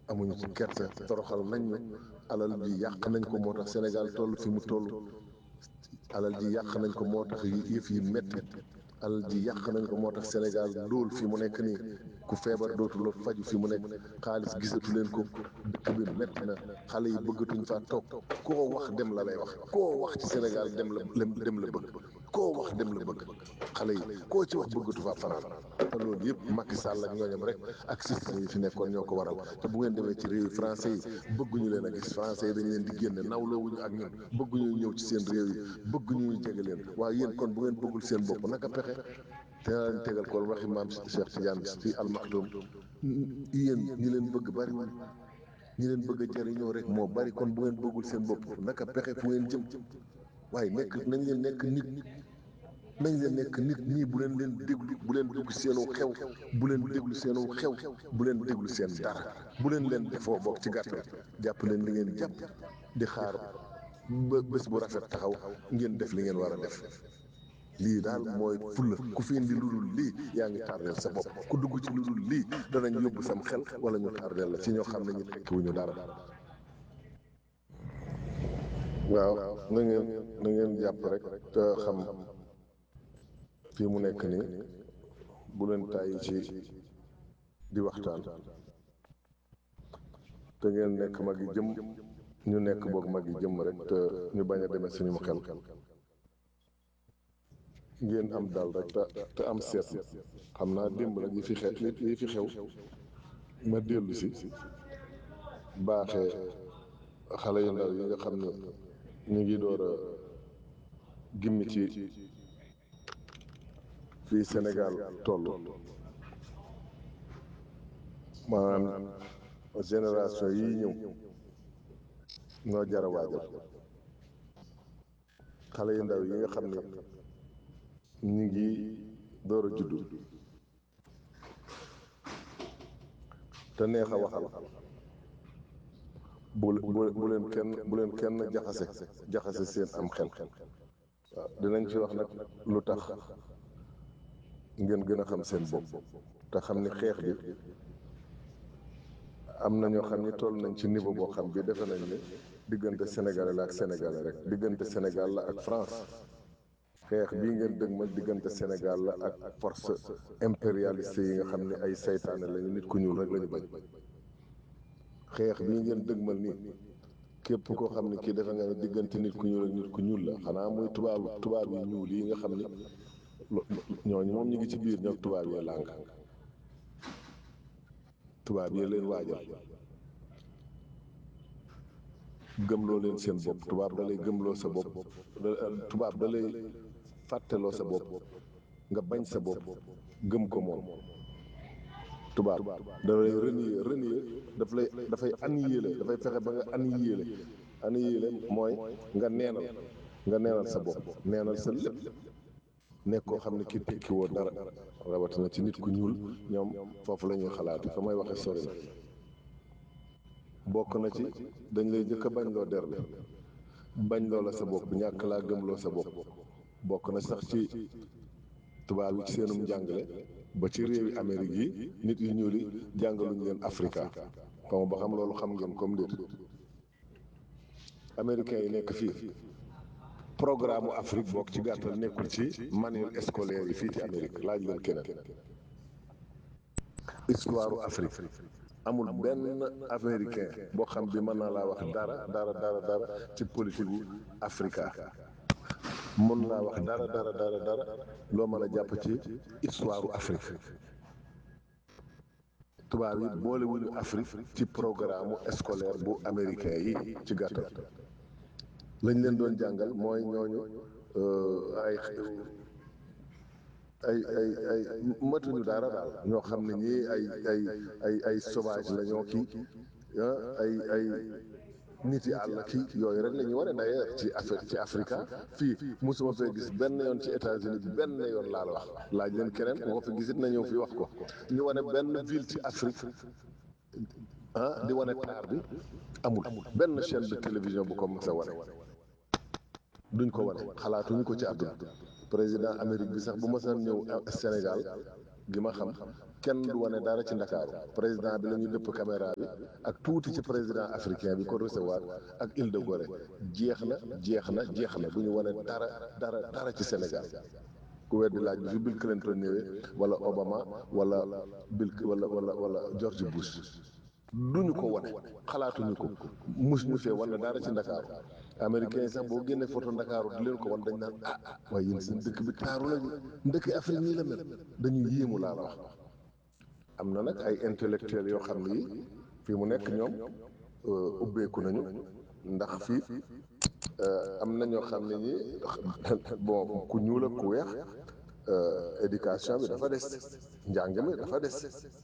amuñu ci kersa toroxal nañ ñu alal ji yàq nañ ko moo tax Sénégal toll fi mu toll alal ji yàq nañ ko moo tax yëf yi metti alal ji yàq nañ ko moo tax Sénégal ndóol fi mu nekk nii ku feebar dootul faju fi mu nekk xaalis gisatu leen ko dëkk bi metti na xale yi bëggatuñ faa toog koo wax dem la lay wax koo wax ci Sénégal dem la dem la bëgg koo wax dem la bëgg xale yi koo ci wax bëggatu faa fanaan te loolu yëpp Macky Sall ak ñooñam rek ak système yi fi nekkoon ñoo ko waral te bu ngeen demee ci réew yi français yi bëgguñu leen a gis français yi dañ leen di génne nawloowuñu ak ñun bëgguñu ñëw ci seen réew yi bëgguñu ñu jege leen waaye yéen kon bu ngeen bëggul seen bopp naka pexe te naa leen tegal ko waxi maam Cheikh Tidiane ci almaxtum yéen ñi leen bëgg bariwul ñi leen bëgg a jariñoo rek moo bari kon bu ngeen bëggul seen bopp naka pexe fu ngeen jëm waaye nekk nañ leen nekk nit nañ leen nekk nit ñii bu leen leen déglu bu leen dugg seenu xew bu leen déglu seenu xew bu leen déglu seen dara bu leen leen defoo bokk ci gàttal jàpp leen li ngeen jàpp di xaar ba bés bu rafet taxaw ngeen def li ngeen war a def lii daal mooy fulla ku fi indi lu dul lii yaa ngi tardeel sa bopp ku dugg ci lu dul lii danañ yóbbu sam xel wala ñu tardeel la ci ñoo xam ne ñu tekkiwuñu dara waaw na ngeen na ngeen jàpp rek te xam fii mu nekk nii bu leen tàyyi ci di waxtaan te ngeen nekk mag yi jëm ñu nekk boog mag yi jëm rek te ñu bañ a demee suñu xel ngeen am dal rek te te am seetlu xam naa démb nag yi fi xew yi fi xew ma dellu si baaxee xale yu ndaw yi nga xam ne ñu ngi door a gimmi ci fii Sénégal toll maanaam génération yi ñëw ñoo jar a waajal xale yu ndaw yi nga xam ne ñu ngi door a juddu te neex a waxal bu bu leen kenn bu leen kenn jaxase jaxase seen am xel waaw dinañ ci wax nag lu tax ngeen gën a xam seen bopp te xam ni xeex bi am na ñoo xam ni toll nañ ci niveau boo xam bi defe nañ ni diggante Sénégalais la ak Sénégalais rek diggante Sénégal la ak France xeex bii ngeen dëgmal diggante Sénégal la ak force impérialiste yi nga xam ne ay saytaane lañu nit ku ñuul rek lañu bañ xeex bii ngeen dëgmal nii képp koo xam ne kii defe nga ne diggante nit ku ñuul ak nit ku ñuul la xanaa muy tubaab tubaab yi ñuul yi nga xam ne ñooñu moom ñu ngi ci biir ñoom tubaab yee làng tubaab yee leen waajal gëmloo leen seen bopp tubaab da lay gëmloo sa bopp tubaab da lay fàtteloo sa bopp nga bañ sa bopp gëm ko moom tubaab da lay renier renier daf lay dafay annihiler dafay fexe ba nga annihiler annihiler mooy nga neenal nga neenal sa bopp neenal sa lépp nekk koo xam ne ki tekki woo dara rawatina ci nit ku ñuul ñoom foofu la ñuy xalaati fa may waxe sori na bokk na ci dañ lay jëkk a bañ loo der bi bañ loo la sa bopp ñàkk laa gëmloo sa bopp bokk na sax ci tubaab yi ci seenum njàngale ba ci réewi Amérique yi nit yu ñuul yi jàngaluñu leen Afrika xam ba xam loolu xam ngeen comme déet américains yi nekk fii programme Afrique bokk ci gàttal nekkul ci manuel scolaire yi fii ci Amérique laaj leen keneen histoire Afrique amul benn américain boo xam bi mën naa laa wax dara dara dara dara ci politique gu Afrika mën laa wax dara dara dara dara loo mën a jàpp ci histoire Afrique tubaab yi boolewuñu Afrique ci programme scolaire bu américain yi ci gàttal lañ leen doon jàngal mooy ñooñu ay ay ay ay matuñu dara daal ñoo xam ne ñii ay ay ay ay sauvage la ñoo kii ay ay nit yi àll kii yooyu rek la ñu wane d'ailleurs ci Afrique ci Afrika fii mosuma fee gis benn yoon ci États-Unis bi benn yoon laa la wax laaj leen keneen moo fi gisit na ñëw fi wax ko ñu wane benn ville ci Afrique ah di wane taar bi amul benn chaîne de télévision bu ko mos a wane duñ ko wane xalaatuñu ko ci àdduna président Amérique bi sax bu ma saan ñëw Sénégal gi ma xam kenn du wane dara ci ndakaaru président bi la ñu dëpp caméra bi ak tuuti ci président africain bi ko recevoir ak Île de Gorée jeex na jeex na jeex na du ñu wane dara dara dara ci Sénégal ku weddi laaj bi fi Bill Clinton ñëwee wala Obama wala Bill wala wala wala George Bush duñu ko wane xalaatuñu ko mus ñu fee wane dara ci ndakaaru américain yi sax boo génnee photo ndakaaru di leen ko wan dañ naan ah waaye yéen seen dëkk bi taaru lañu ndëkk Afrique nii la mel dañuy yéemu laa la wax am na nag ay intellectuels yoo xam ni fii mu nekk ñoom ubbeeku nañu ndax fii am na ñoo xam ne ñi bon ku ñuul ak ku weex éducation bi dafa des njàng mi dafa des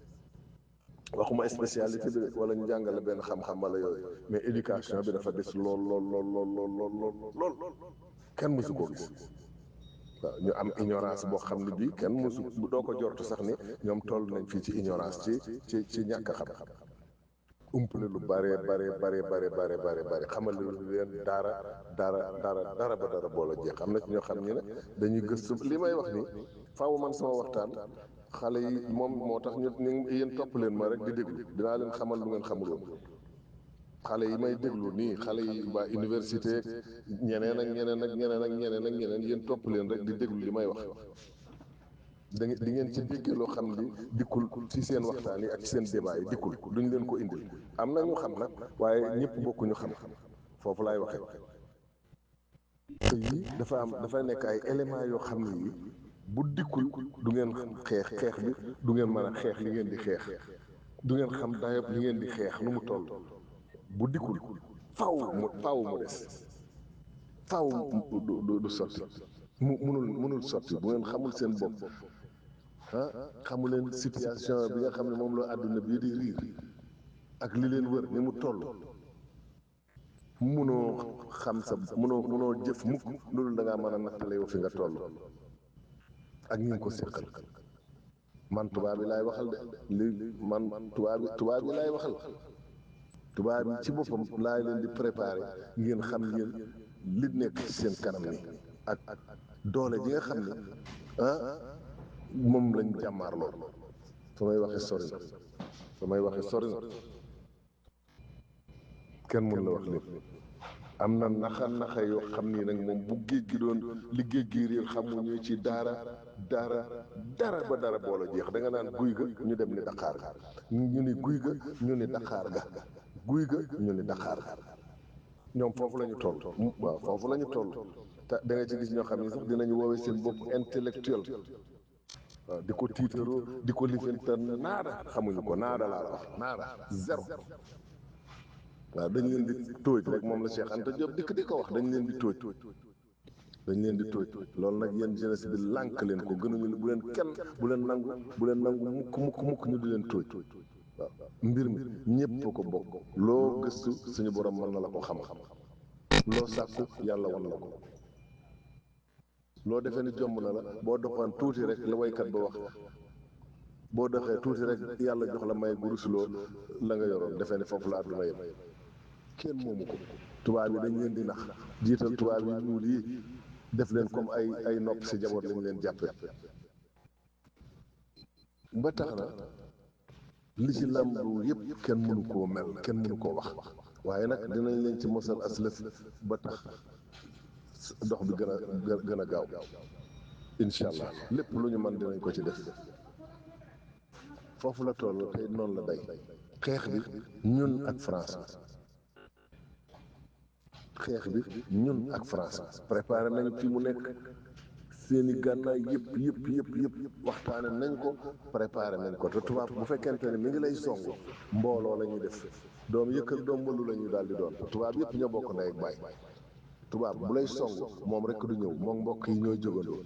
waxuma spécialité bi wala ñu jàngale benn xam-xam wala yooyu mais éducation bi dafa des lool lool lool lool lool lool lool lool kenn mësu koo gis waaw ñu am ignorance boo xam ne bii kenn mësu doo ko jortu sax ni ñoom toll nañ fii ci ignorance ci ci ci ñàkk a xam umpale lu bare bare bare bare bare bare bare xamal leen dara dara dara dara ba dara boola jeex am na ci ñoo xam ñi ne dañuy gëstu li may wax ni faaw man sama waxtaan xale yi moom moo tax ñu ñu yéen topp leen ma rek di déglu dinaa leen xamal lu ngeen xamul woon xale yi may déglu nii xale yi waa université ñeneen ak ñeneen ak ñeneen ak ñeneen ak ñeneen yéen topp leen rek di déglu li may wax da ngeen di ngeen ci déggee loo xam ni dikkul ci seen waxtaan yi ak ci seen débat yi dikkul duñ leen ko indil am na ñu xam nag waaye ñëpp bokkuñu xam foofu laay waxee te yii dafa am dafa nekk ay éléments yoo xam ne yi bu dikkul du ngeen xeex xeex bi du ngeen mën a xeex li ngeen di xeex du ngeen xam dayob li ngeen di xeex nu mu toll bu dikkul faw mu faw mu des faw du du sotti mu munul munul sotti bu ngeen xamul seen bopp ah xamu leen situation bi nga xam ne moom la àdduna bii di riir ak li leen wër ni mu toll munoo xam sa munoo munoo jëf mukk loolu da ngaa mën a nattale yow fi nga toll ak ñi ngi ko séqal man tubaab bi laay waxal de li man tubaab bi tubaab bi laay waxal tubaab bi ci boppam laay leen di préparer ngeen xam ngeen li nekk ci seen kanam ni ak doole ji nga xam ne ah moom lañ jàmmaar lool fa may waxe sori na fa may waxe sori na kenn mun la wax lépp am na naxa naxa yoo xam ni nag moom bu géej gi doon li géej gi réer xamuñu ci dara dara dara ba dara boola jeex da nga naan guy ga ñu dem ni daqaar ga ñu ni guy ga ñu ni daqaar ga guy ga ñu ni daqaar ga ñoom foofu la ñu toll waaw foofu la ñu toll te da nga ci gis ñoo xam ne sax dinañu woowee seen bopp intellectuel waaw di ko tiitaroo di ko lifinta naada xamuñu ko naada laa la wax naada zéro waaw dañ leen di tóoj rek moom la Cheikh Anta Diop dikk di ko wax dañ leen di tóoj dañ leen di tóoj loolu nag yéen jeunesse bi lànk leen ko gënuñu bu leen kenn bu leen nangu bu leen nangu mukk mukk mukk ñu di leen tóoj waaw mbir mi ñépp ko bokk loo gëstu suñu borom mën na la ko xam-xam loo sàkku yàlla wan la ko loo defee ni jomb na la boo doxoon tuuti rek la waykat ba wax boo doxee tuuti rek yàlla jox la may gurusuloo la nga yoroon defee ni foofu la àdduna yem kenn moomu ko tubaab yi dañ leen di nax jiital tubaab yi ñuul yi def leen comme ay ay nopp si jaboot lañ leen jàppe ba tax na li ci làmbu yëpp kenn mënu koo mel kenn mënu koo wax waaye nag dinañ leen ci mosal aslëf ba tax dox bi gën a gën a gaaw incha allah lépp lu ñu mën dinañ ko ci def foofu la toll tey noonu la day xeex bi ñun ak France xeex bi ñun ak France préparé nañ fi mu nekk seeni gànnaay yëpp yëpp yëpp yëpp waxtaane nañ ko préparé nañ ko te tubaab bu fekkente ne mi ngi lay song mbooloo la ñuy def doom yëkk ak doom mbalu la ñuy daal di doon tubaab yëpp ñoo bokk ndey ak baay tubaab bu lay song moom rek du ñëw moom mbokk yi ñooy jógandoo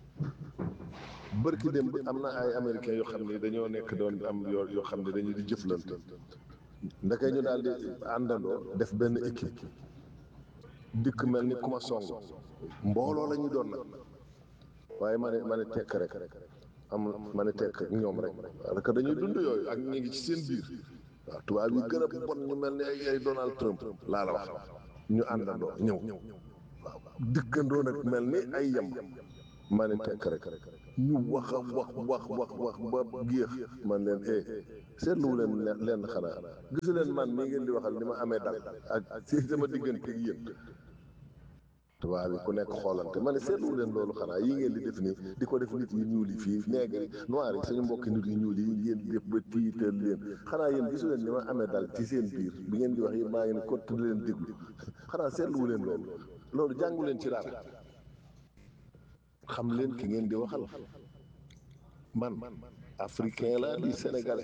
bërki dem am na ay américains yoo xam ne dañoo nekk doon am yoo yoo xam ne dañuy di jëflante ndeke ñu daal di àndandoo def benn équipe dikk mel ni ku ma song mbooloo la ñu doon nag waaye ma ne ma ne tekk rek am ma ne tekk ak ñoom rek parce que dañuy dund yooyu ak ñu ngi ci seen biir waaw tubaab yi gën a bon ñu mel ni ay ay Donald Trump laa la wax ñu àndandoo ñëw waaw dikkandoo nag mel ni ay yem ma ne tekk rek ñu wax a wax wax wax wax ba géex man leen eh seetluwu leen leen xanaa gisu leen man mii ngeen di waxal ni ma amee dal ak si sama diggante ak yéen tubaab bi ku nekk xoolante ma ne seetluwu leen loolu xanaa yi ngeen di def nii di ko def nit yi ñuul yi fii nègre noir yi suñu mbokki nit yi ñuul yi ngeen di def ba tiital leen xanaa yéen gisu leen ni ma amee dal ci seen biir bi ngeen di wax yi maa ngi ne kott di leen déglu xanaa seetluwu leen loolu loolu jàngu leen ci dara xam leen ki ngeen di waxal man africain laa di sénégalais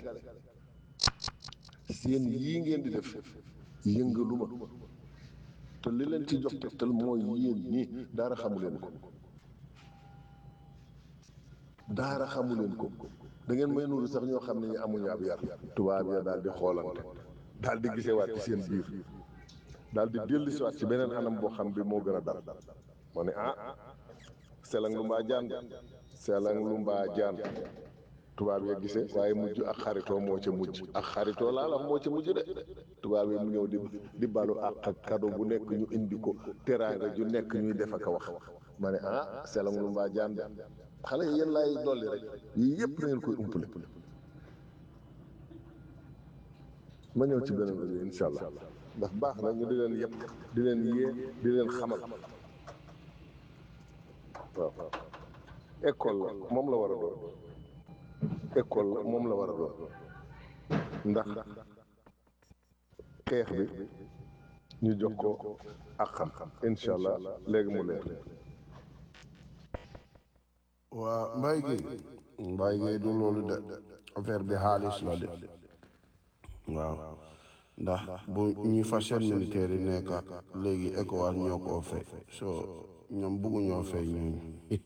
seen yii ngeen di def yëngaluma te li leen ci jox tegtal mooy yéen ñii daara xamu leen ko daara xamu leen ko da ngeen may nuuru sax ñoo xam ne ñu amuñu ab yar tubaab ya daal di xoolante daal di gisewaat ci seen biir daal di dellusiwaat ci beneen anam boo xam bi moo gën a dal ma ne ah selang lu mbaa jaan selang lu mbaa jaan tubaab ya gisee waaye mujj ak xaritoo moo ca mujj ak xaritoo laa la moo ca mujj de tubaab yi mu ñëw di di balu ak ak kado bu nekk ñu indi ko teraanga ju nekk ñuy def ak a wax ma ne ah selang lu mbaa jaan de xale yi yéen laay dolli rek yii yëpp na ngeen koy umpale ma ñëw ci beneen rajo incha allah ndax baax na ñu di leen yëpp di leen yee di leen xamal waaw école la moom la war a doon école la moom la war a doon ndax xeex bi ñu jox ko ak xam-xam incha allah léegi mu leer waa Mbaye Gueye Mbaye Gueye du loolu de affaire bi xaalis la de waaw ndax bu ñuy fas seen militaire yi nekk léegi ECOWAS ñoo koo fay so ñoom bugguñoo fay ñooñu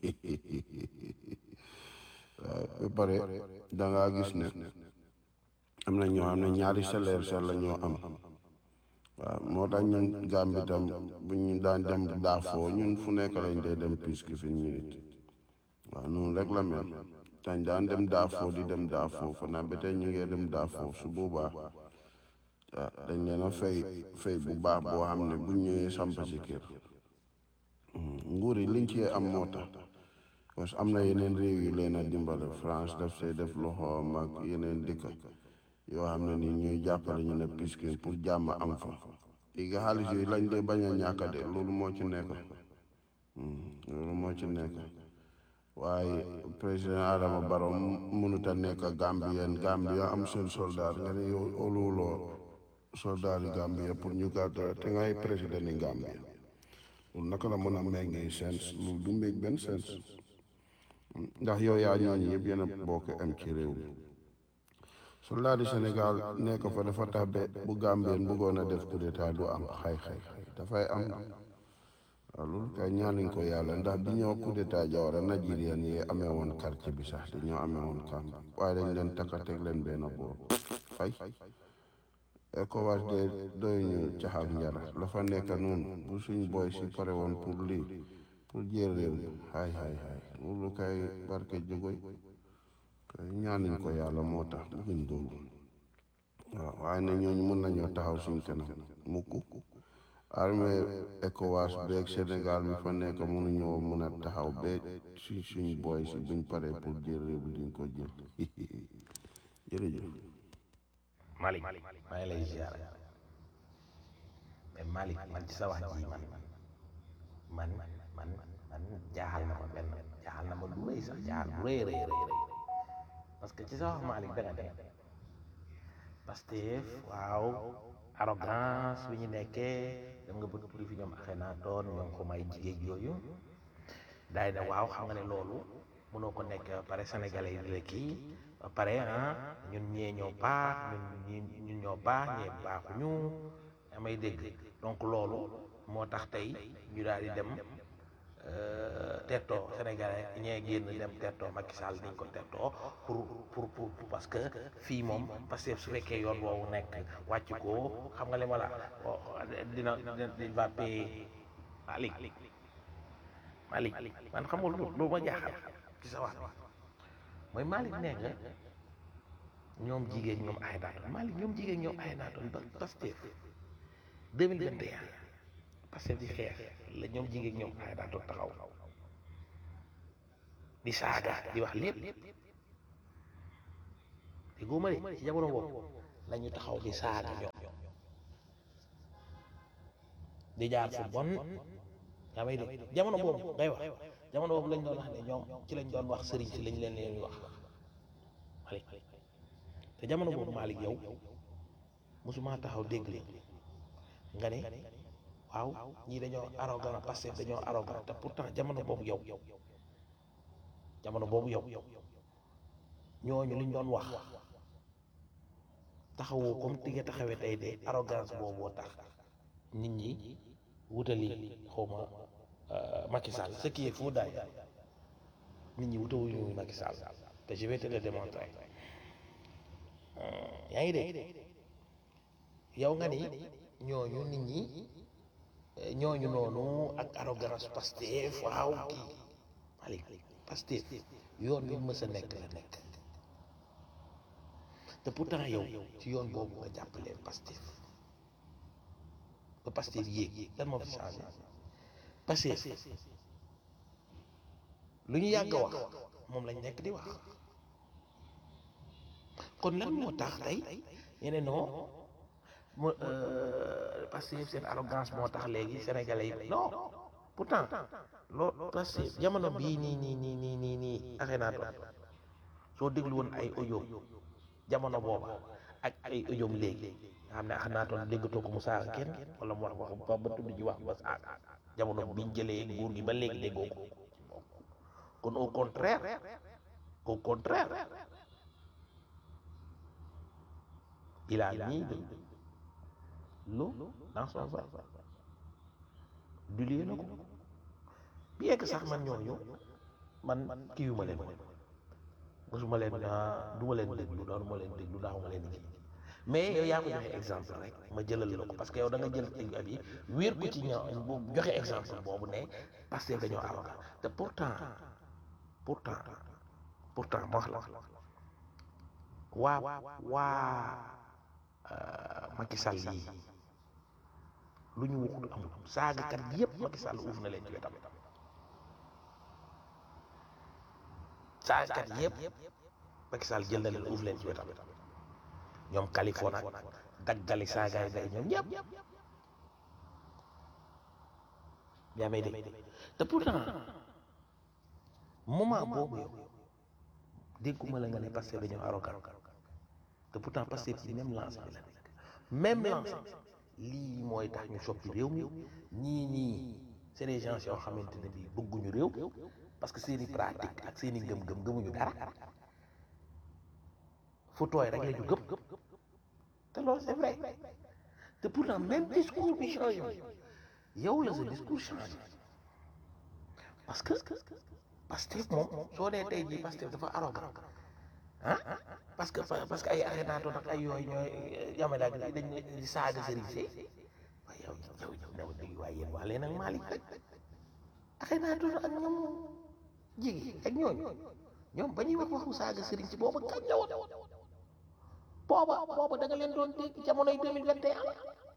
waaw ba pare da ngaa gis ne am na ñoo xam ne ñaari salaire sax la ñoo am waaw moo tax ñun Gambie tam bu ñu daan dem daafoo ñun fu nekk lañ dee dem puisque fi minute waaw noonu rek la mel dañ daan dem daafoo di dem daafoo fa naa ba tey ñu ngee dem daafoo su boobaa waaw dañ leen a fay fay bu baax boo xam ne bu ñëwee samp si kër nguur yi liñ ci am moo tax parce que am na yeneen réew yu leen a dimbale France daf see def loxoom ak yeneen dëkk yoo xam ne ni ñuy jàppale ñu ne puisque pour jàmm am fa léegi xaalis yooyu lañ dee bañ a ñàkk de loolu moo ci nekk loolu moo ci nekk waaye président Adama Barrow mënut a nekk Gambien Gambia am seen soldat nga ne yow oluwuloo soldat yi Gambia pour ñu gàddu te ngay président yi Gambia loolu naka la mën a méngee sens loolu du méng benn sens ndax yow yaa ñooñu yëpp yéen a bokk am ci réew mi soldat yi Sénégal nekk fa dafa tax ba bu Gambien bëggoon a def coup d'état du am xay xay xay dafay am waaw loolu kay ñaanuñ ko yàlla ndax bi ñoo coup d'état Jawara Nigérian yi amee woon quartier bi sax dañoo amee woon camp waaye dañ leen takka teg leen benn boor fay ECOWAS de doy ñu caxaak njara la fa nekk noonu bu suñ boy si pare woon pour lii pour jël réew mi hay hay hay loolu kay barke jógoy kay ñaanuñ ko yàlla moo tax bëgguñ loolu waaw waaye ne ñooñu mën nañoo taxaw suñ kanam mukk armée ECOWAS beeg Sénégal bi fa nekk mënuñoo mën a taxaw ba suñ suñ boy si buñ paree pour jël réew bi duñ ko jël jërëjëf Malick maa ngi lay ziar mais Malick man ci sa wax ji man man man man jaaxal na ma benn jaaxal na ma lu rëy sax jaaxal bu rëy rëy rëy parce que ci sa wax Malick da nga dem Pastef waaw arrogance bi ñu nekkee dem nga bëgg pour fi ñoom axee naa doon ñoom ko may jigéen yooyu daay ne waaw xam nga ne loolu mënoo ko nekk ba pare sénégalais yi di la kii ba pare ah ñun ñee ñoo baax ñun ñun ñoo baax ñee baaxuñu amay dégg donc loolu moo tax tey ñu daal di dem tettoo sénégalais ñee génn dem tettoo Macky Sall niñ ko tettoo pour pour pour parce que fii moom parce que su fekkee yoon woowu nekk wàcc ko xam nga li ma la dina dina va payer Malick Malick man xam nga lu lu ma jaaxal ci sa wax mooy Malick nee nga ñoom jigéen ñoom ay naatoon Malick ñoom jigéen ñoom ay naatoon ba Pastef 2021 Pastef di xeex la ñoom jigéen ñoom ay naatoon taxaw di saaga di wax lépp di góoma de ci jamono boobu la ñu taxaw di saaga ñoom di jaar fu bon yaa may dégg jamono boobu ngay wax jamono boobu lañ doon wax ne ñoom ci lañ doon wax sëriñ si lañ leen leen wax Malick te jamono boobu Malick yow mosuma taxaw dégg leen nga ne waaw ñii dañoo arrogant parce que dañoo arrogant te pourtant jamono boobu yow jamono boobu yow ñooñu liñ doon wax taxawoo comme ti nga taxawee tey de arrogance booboo tax nit ñi wutali xawma Macky Sall ce qui est faux d'ailleurs nit ñi wutawuñu Macky Sall te je vais te le démontrer yaa ngi dégg yow nga ni ñooñu nit ñi ñooñu noonu ak arrogance Pastef waaw kii Malick Pastef yoon wi mës a nekk la nekk te pourtant yow ci yoon boobu nga jàppalee Pastef ba Pastef yéeg lan moo fi changé Pastef lu ñu yàgg a wax moom lañ nekk di wax kon lan moo tax tey yeneen non mu Pastef seen arrogance moo tax léegi sénégalais yi non pourtant loo Pastef jamono bii nii nii nii nii nii nii Akhenaton soo déglu woon ay audio jamono booba ak ay audio léegi nga xam ne Akhenaton déggatoo ko mu saaga kenn wala mu wax wax ba ba tudd ji wax ba saaga jamono biñ jëlee nguur gi ba léegi déggoo ko kon au contraire au contraire il a mis de l'eau dans son vin dilué na ko bien que sax man ñooñu man kii yu ma leen mosuma leen du ma leen déglu doon ma leen déglu daaw ma leen kii mais yow yaa ko joxe exemple rek ma jëlal la ko parce que yow da nga jël ci ab yi wéer ko ci ñoo joxe exemple boobu ne parce que dañoo arrogant te pourtant pourtant pourtant ma wax la waa waa Macky Sall yii lu ñu waxut amul saagakat yépp Macky Sall uuf na leen ci wetam saagakat yépp Macky Sall jël na leen uuf leen ci wetam ñoom Californie ak daggali saagaay day ñoom ñëpp yaa may dégg te pourtant moment boobu yow dégguma la nga ne parce que dañoo arrogant te pourtant parce que ci même lancé bi la nekk même lancé lii mooy tax ñu soppi réew mi ñii nii c'est des gens yoo xamante ne bii bëgguñu réew parce que seeni pratique ak seeni ngëm-ngëm gëmuñu dara fu tooy rek la ñu gëm te loolu c'est vrai te pourtant même discours bi changé yow la sa discours changé parce que Pastef moom soo dee tey jii Pastef dafa arrogant ah parce que parce que ay Akhenaton ak ay yooyu ñooy yame daal dañ di saaga sëriñ si waaye yow yow yow new dégg waaye yéen waa leen ak Malick rek Akhenaton ak ñoom jigi ak ñooñu ñoom ba ñuy wax waxu saaga sëriñ si booba kañ la woon booba booba da nga leen doon dégg jamonoy 2021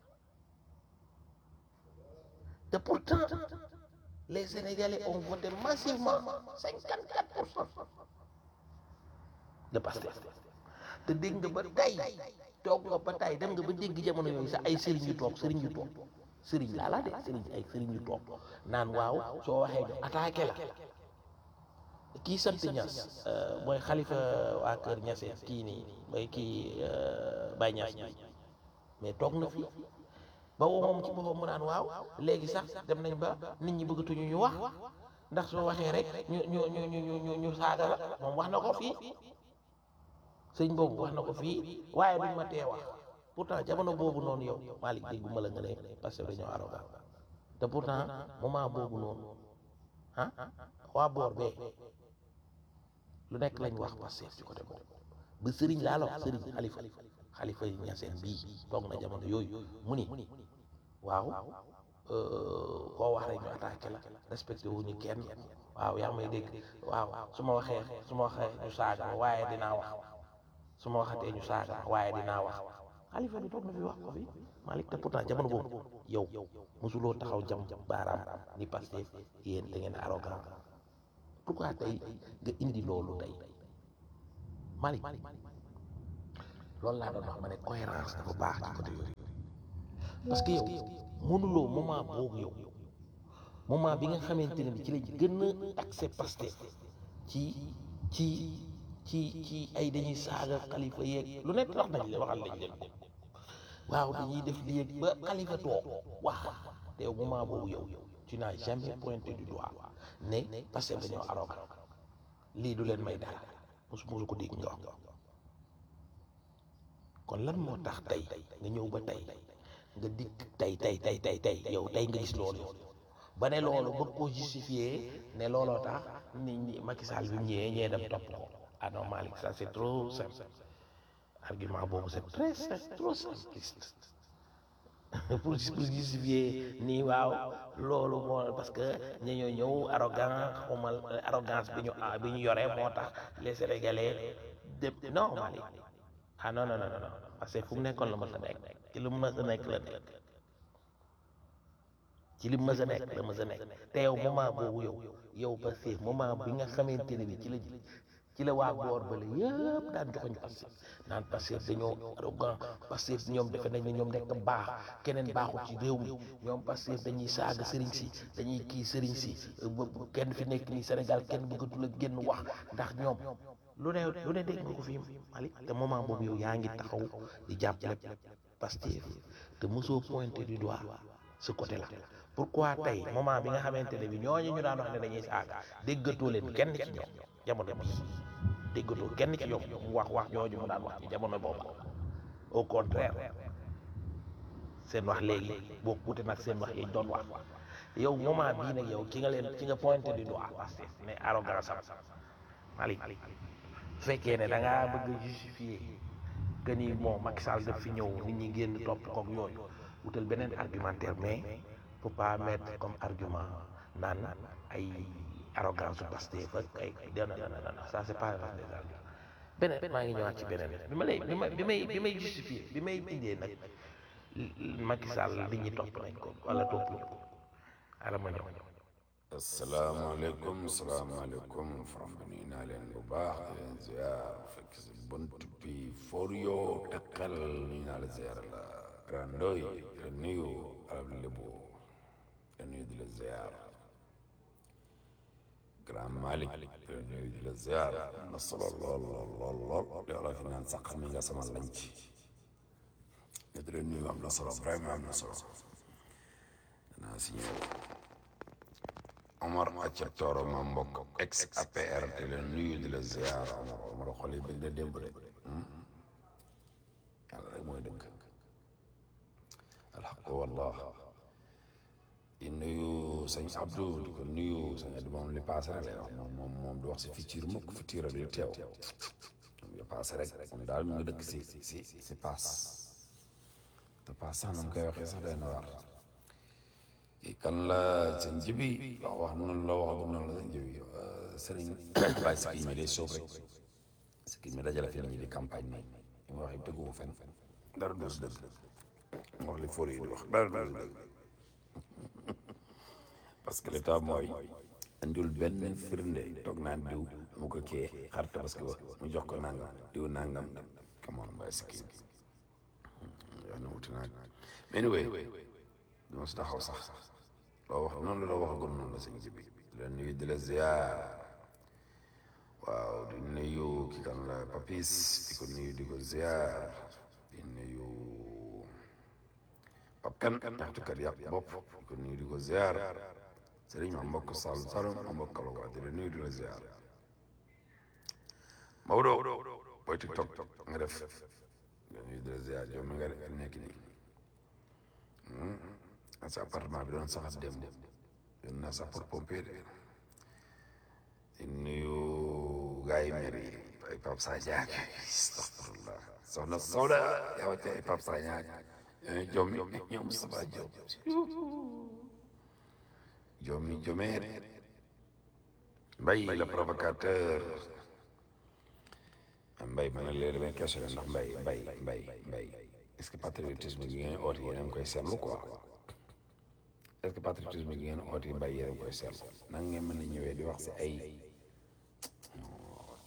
te pourtant les Sénégalais ont voté massivement 54 pour cent de Pastef te dégg nga ba tey toog nga ba tey dem nga ba dégg jamono yooyu sax ay sëriñ yu toog sëriñ yu toog sëriñ laa laa de sëriñ ay sëriñ yu toog naan waaw soo waxee ñu attaqué la kii sant Ñas mooy xalifa waa kër Ñaseen kii nii mooy kii Baye Ñas mais toog na fii ba woo moom ci boppam mu naan waaw léegi sax dem nañ ba nit ñi bëggatuñu ñu wax ndax soo waxee rek ñu ñu ñu ñu ñu ñu saaga la moom wax na ko fii sëñ boobu wax na ko fii waaye duñ ma tee wax pourtant jamono boobu noonu yow Malick déggu ma la nga ne parce que dañoo arrogant te pourtant moment boobu noonu ah waa boor bee lu nekk lañ wax Pastef ci côté boobu ba sëriñ laa la wax sëriñ xalifa xalifa yi ñaseen bii toog na jamono yooyu mu ni waaw koo wax rek ñu attaqué la respecté wu ñu kenn waaw yaa may dégg waaw su ma waxee su ma waxee ñu saaga ma waaye dinaa wax su ma waxatee ñu saaga ma waaye dinaa wax xalifa bi toog na fi wax ko fi Malick te pourtant jamono boobu yow mosuloo taxaw jam baaraam ni Pastef yéen da ngeen arrogant pourquoi tey nga indi loolu tey Malick loolu laa doon wax ma ne cohérence dafa baax ci côté yooyu parce que yow mënuloo moment boobu yow moment bi nga xamante ne bi ci la gën a accès Pastef ci ci ci ci ay dañuy saaga xalifa yeeg lu nekk wax nañ leen waxal nañ leen ko waaw dañuy def lii ak ba xalifa toog wax te yow moment boobu yow tu n'as jamais pointé du doigt ne Pastef dañoo arrogant lii du leen may dara mosu mosu ko dégg nga wax kon lan moo tax tey nga ñëw ba tey nga dikk tey tey tey tey tey yow tey nga gis loolu ba ne loolu bëgg koo justifier ne looloo tax nit ñi Macky Sall bi mu ñëwee ñee dem topp ko ah non Malick ça c'est trop simple argument boobu c'est très simple trop simpliste pour pour justifier nii waaw loolu moo parce que ña ñoo ñëw arrogant xawmal arrogance bi ñu bi ñu yore moo tax les Sénégalais de non Malick ah non non non non parce que fu mu nekkoon la mës a nekk ci lu mu mës a nekk la nekk ci li mu mës a nekk la mës a nekk te yow moment boobu yow yow Pastef moment bi nga xamante ne bi ci la ci la waa boor bale yëpp daan joxoñ Pastef naan Pastef dañoo arrogant Pastef ñoom defe nañ ne ñoom nekk baax keneen baaxul ci réew mi ñoom Pastef dañuy saaga sëriñ si dañuy kii sëriñ si kenn fi nekk nii Sénégal kenn bëggatul a génn wax ndax ñoom lu ne lu ne dégg nga ko fi Malick te moment boobu yow yaa ngi taxaw di jàppale Pastef te mosoo pointé du doigt ce côté là pourquoi tey moment bi nga xamante ne bi ñooñu ñu daan wax ne dañuy saaga déggatoo leen kenn ci ñoom jamono bii déggatoo kenn ci ñoom mu wax wax ñooñu mu daan wax ci jamono boobu au contraire seen wax léegi boo wuute nag seen wax yi doon wax yow moment bii nag yow ci nga leen ci nga pointé du doigt Pastef ne arrogance am Malick su fekkee ne da ngaa bëgg a justifier que ni bon Macky Sall daf fi ñëw nit ñi génn topp koog yooyu wutal beneen argumentaire mais faut pas mettre comme argument naan ay arrogance su Pastef ak ay non non non non ça c'est pas des arguments beneen maa ngi ñëwaat ci beneen bi ma lay bi ma bi may bi may justifier bi may indee nag Macky Sall nit ñi topp nañ ko wala topp ñu ko ala ma ñëw. asalaamaaleykum salaamaaleykum faram bi nuyu naa leen bu baax di leen ziar fekk si bunt bi for yoo tekkal nuyu naa la ziar la randoy la nuyu arab lébu la nuyu di la ziar grand malik la nuyu di la ziar am na solo lool lool lool lool li wala fi naan sax mi nga sama lañ ci nga di la nuyu am na solo vraiment am na solo danaa si ñëw Omar Acca Tooro ma mbokk ex APR te leen nuyu di la ziar Omar Omar xol yi bëgg na démb de yàlla rek mooy dëgg alxaq wallah di nuyu sëñ Abdou di ko nuyu sëñ Abdou moom li paase rek lay wax moom moom moom du wax si futur mukk futur ak li teew li paase rek moom daal mu ngi dëkk si si si paas te paas sax na mu koy waxee sax day na waar kan la sëñ jibi wax wax noonu la waxagum noonu la sëñ jibi sëriñ bàyyi si kii mi day soob rek si kii mi dajale fi nit ñi di campagne nii li ma wax yëpp dëggu fen dara du si dëgg ma wax li fóor yi di wax dara du si dëgg parce que l'état mooy andul benn firnde toog naan diw mu ko kee xar tabaski ba mu jox ko nangam diw nangam come on bàyyi si kii yaa na wuti naa mais anyway duma si taxaw sax loo wax noonu la waxagul noonu la sëñ bi di la nuyu di la ziar waaw di nuyu ki kan la papis di ko nuyu di ko ziar di nuyu pap kan taxtukat yàpp bopp di ko nuyu di ko ziar sëriñ ma mbokk sal salum ma mbokk kalawa di la nuyu di la ziar Maodo booy tiktok nga def di la nuyu di la ziar yow mi nga nekk nii sa appartement bi doon saxat dem doon naa sax pour pompier de di nuyu gars yi mer yi ay Pape Sadia astafurlah soxna Sawda yow te ay Pape Sadia jom mi ñoom Moustapha Diop jom mi jomeer mbay le provocateur mbay ma ne léegi damay question ndax mbay mbay mbay mbay est-ce que patriotisme gi ngeen oote yéen a ngi koy seetlu quoi est-ce que patriotisme gi ngeen oote mbay yéen a ngi koy seetlu nan ngeen mën a ñëwee di wax si ay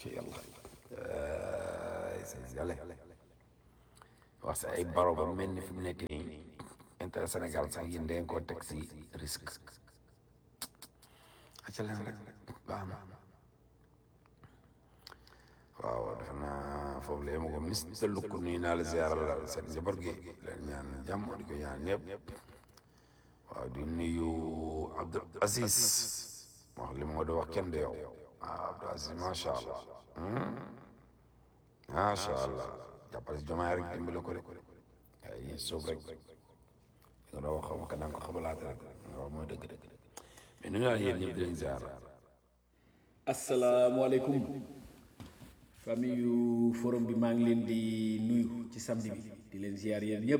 ci yàlla sénégalais wax sa ay baro ba mel ni fi mu nekk nii intérêt Sénégal sax yéen dangeen koo teg si risque aca leen rek baax na waaw defe naa foofu la yema ko ministre lukk nuyu naa la ziaral la seen njaboot gi leen ñaan jàmm di ko ñaan ñëpp waaw di nuyu Abdou Aziz wax li moo di wax kenn de yow waaw Abdou Aziz macha allah macha allah jàppale si jomaay rek dimbale ko rek ay yi suuf rek nga doon wax xam nga danga ko xamalaate rek nga wax mooy dëgg dëgg mais nuyu naa yéen ñëpp di leen ziar asalaamaaleykum famille yu forum bi maa ngi leen di nuyu ci samedi bi di leen ziar yéen ñëpp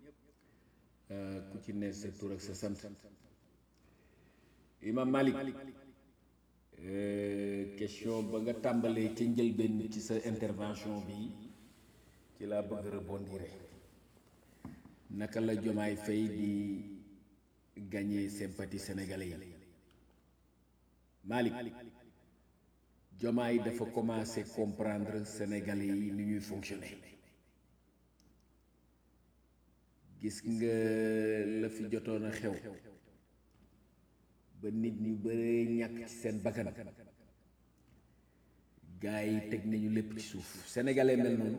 ku ci ne sa tur ak sa sant Imam Malik question ba nga tàmbalee ca njëlbéen ci sa intervention bi ci laa bëgg rebondir naka la Jomaay Fay di gagner sympathie sénégalais yi Malik Jomaay dafa commencé comprendre sénégalais yi ni ñuy fonctionner gis nga la fi jotoon a xew ba nit ñu bare ñàkk ci seen bakkan gaa yi teg nañu lépp ci suuf sénégalais mel noonu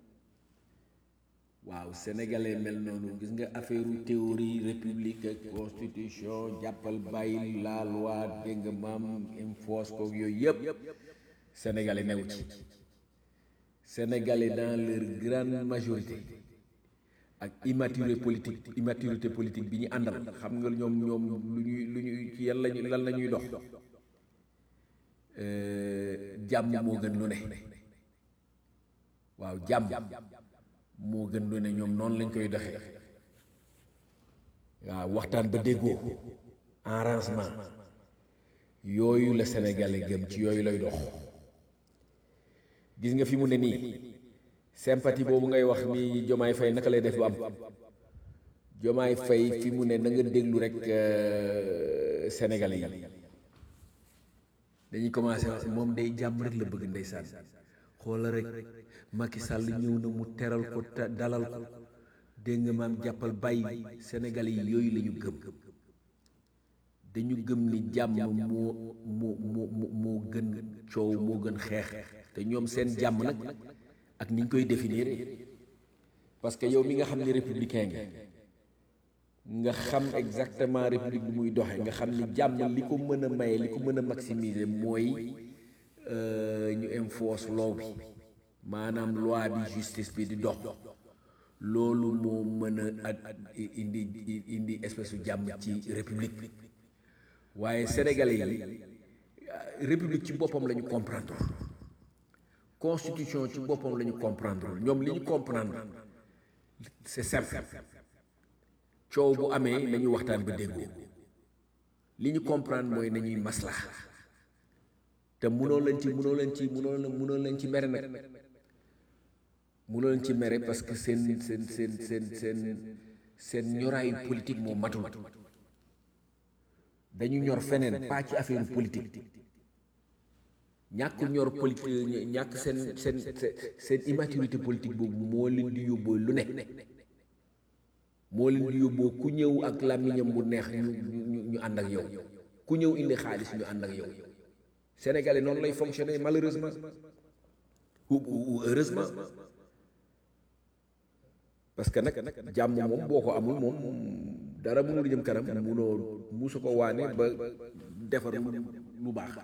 waaw sénégalais mel noonu gis nga affaire théorie république ak constitution jàppal bàyyi la loi dégg nga maam enforce ko yooyu yëpp sénégalais newu ci sénégalais dans leur grande majorité ak immaturité politique immaturité politique bi ñu àndal xam nga ñoom ñoom lu ñuy lu ñuy ci yan lañu lan la ñuy dox jàmm moo gën lu ne waaw jàmm moo gën lu ne ñoom noonu lañ koy doxee waaw waxtaan ba déggoo arrangement yooyu la sénégalais gëm ci yooyu lay dox gis nga fi mu ne nii sympathie boobu ngay wax ni Jomaay Fay naka lay def ba am Jomaay Fay fi mu ne na nga déglu rek sénégalais yi dañuy commencé wax moom day jàmm rek la bëgg ndeysaan xoola rek Macky Sall ñëw na mu teral ko dalal ko dégg nga maam jàppal bàyyi sénégalais yi yooyu la ñu gëm dañu gëm ni jàmm moo moo moo moo gën coow moo gën xeex te ñoom seen jàmm nag ak ni ñu koy définir parce que yow mi nga xam ni républicain nga nga xam exactement république bi muy doxe nga xam ni jàmm li ko mën a maye li ko mën a maximiser mooy ñu enforce law bi maanaam loi bi justice bi di dox loolu moo mën a indi indi espèce su jàmm ci république waaye sénégalais yi république ci boppam la ñu comprendre constitution ci boppam la ñu comprendre ñoom li ñu comprendre c'est simple coow bu amee nañu waxtaan ba déggoo li ñu comprendre mooy nañuy maslaa te munoo leen ci munoo leen ci munoo leen munoo leen ci mere nag munoo leen ci mere parce que seen seen seen seen seen seen ñoraayu politique moo matul dañu ñor feneen pas ci affaire politique ñàkk ñor politique ñàkk seen seen seen immaturité politique boobu moo leen di yóbboo lu ne moo leen di yóbboo ku ñëw ak làmmiñam bu neex ñu ñu ñu ànd ak yow ku ñëw indi xaalis ñu ànd ak yow sénégalais noonu lay fonctionner malheureusement ou ou heureusement parce que nag jàmm moom boo ko amul moom dara mënul jëm kanam munoo musu ko waane ba defar lu baax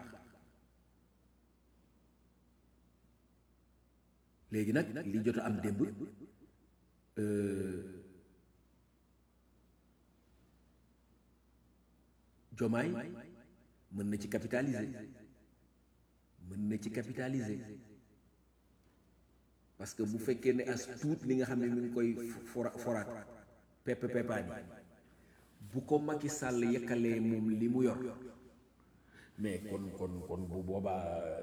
léegi nag li jot a am démb jomaay mën na ci capitaliser mën na ci capitaliser parce que bu fekkee ne as tuut li nga xam ne mi ngi koy fora foraat pepp peppaan yi bu ko Macky Sall yekkalee moom li mu yor mais kon kon kon bu boobaa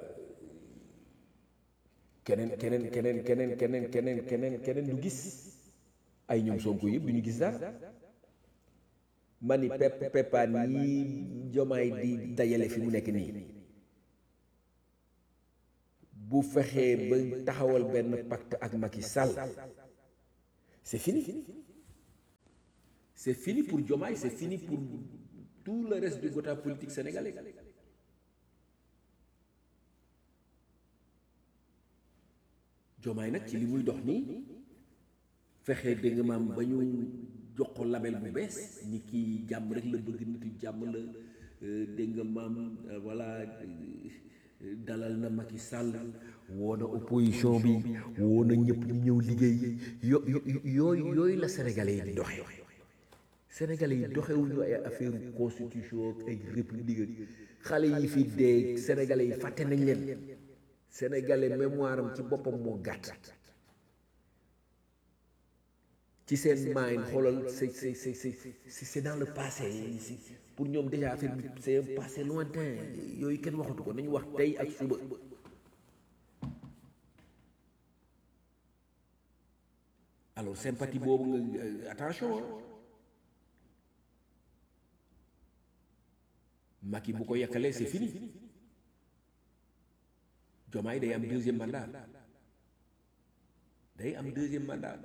keneen keneen keneen keneen keneen keneen keneen keneen du gis ay ñoom Sonko yëpp du ñu gis dara ma ni pepp peppaan yi jomaay di dajale fi mu nekk nii bu fexee ba taxawal benn pacte ak Macky Sall c'est fini c'est fini pour Diomaye c'est fini pour tout le reste du quota politique sénégalais Diomaye nag ci li muy dox nii fexe dégg nga maam ba ñu jox ko label bu bees ni kii jàmm rek la bëgg nitu jàmm la dégg nga maam voilà dalal na Macky Sall woo na opposition bi woo na ñëpp ñu ñëw liggéey yo yooyu yooyu la sénégalais yi di doxe sénégalais yi doxewuñu ay affaire constitution ak ay république ak xale yi fi dee sénégalais yi fàtte nañ leen sénégalais mémoire am ci boppam moo gàtt ci seen mind xoolal c'est c'est c'est c'est c'est dans le passé pour ñoom déjà affaire bi c'est un passé lointain yooyu kenn waxatu ko nañu wax tey ak suba alors sympathie boobu nga attention Macky bu ko yàkkalee c'est fini Diomaye day am deuxième mandat day am deuxième mandat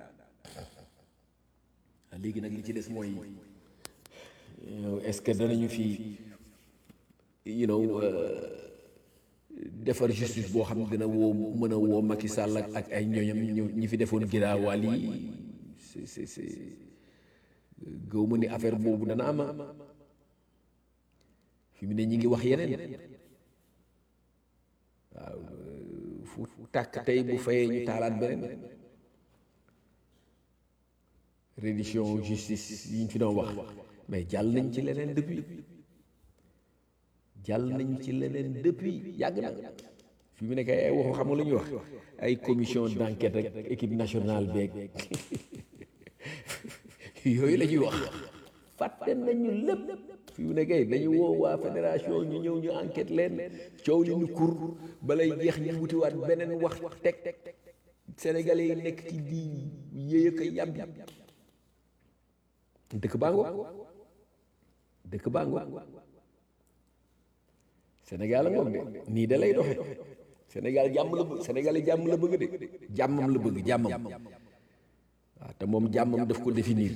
léegi nag li ci des mooy est-ce que danañu fi you know defar justice boo xam ne dina woo mën a woo Macky Sall ak ak ay ñooñam ñu ñi fi defoon giraawaal yi c'est c'est c'est gëw ma ni affaire boobu dana ama fi mu ne ñi ngi wax yeneen waaw fu tàkk tey bu fayee ñu taalaat beneen reddition justice yi ñu fi doon wax mais jàll nañ ci leneen depuis jàll nañ ci leneen depuis yàgg na fi mu nekk ay waxu xam nga lu ñuy wax ay commission d'enquête ak équipe nationale beeg yooyu la ñuy wax fàtte nañu lépp fi mu nekk dañu woo waa fédération ñu ñëw ñu enquête leen coow li ñu kur balay jeex ñu wutiwaat beneen wax teg sénégalais yi nekk ci di yéey ko yàbbi dëkk bango dëkk bango Sénégal a ngoog de nii da lay doxe Sénégal jàmm la bëgg Sénégal yi jàmm la bëgg de jàmmam la bëgg jàmmam waaw te moom jàmmam daf ko définir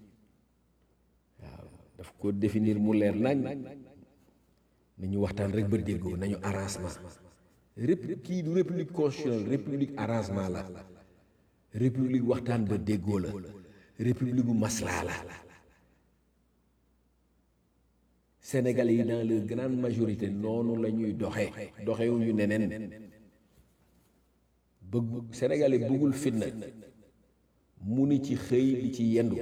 waaw daf ko définir mu leer nañ nañu waxtaan rek ba déggoo nañu arrangement rép kii du république constitutionnelle république arrangement la république waxtaan ba déggoo la république bu maslaa la Sénégalais yi dans leur grande majorité noonu la ñuy doxe doxewuñu neneen bëgg Sénégalais bëggul fitna mu ni ci xëy di ci yendu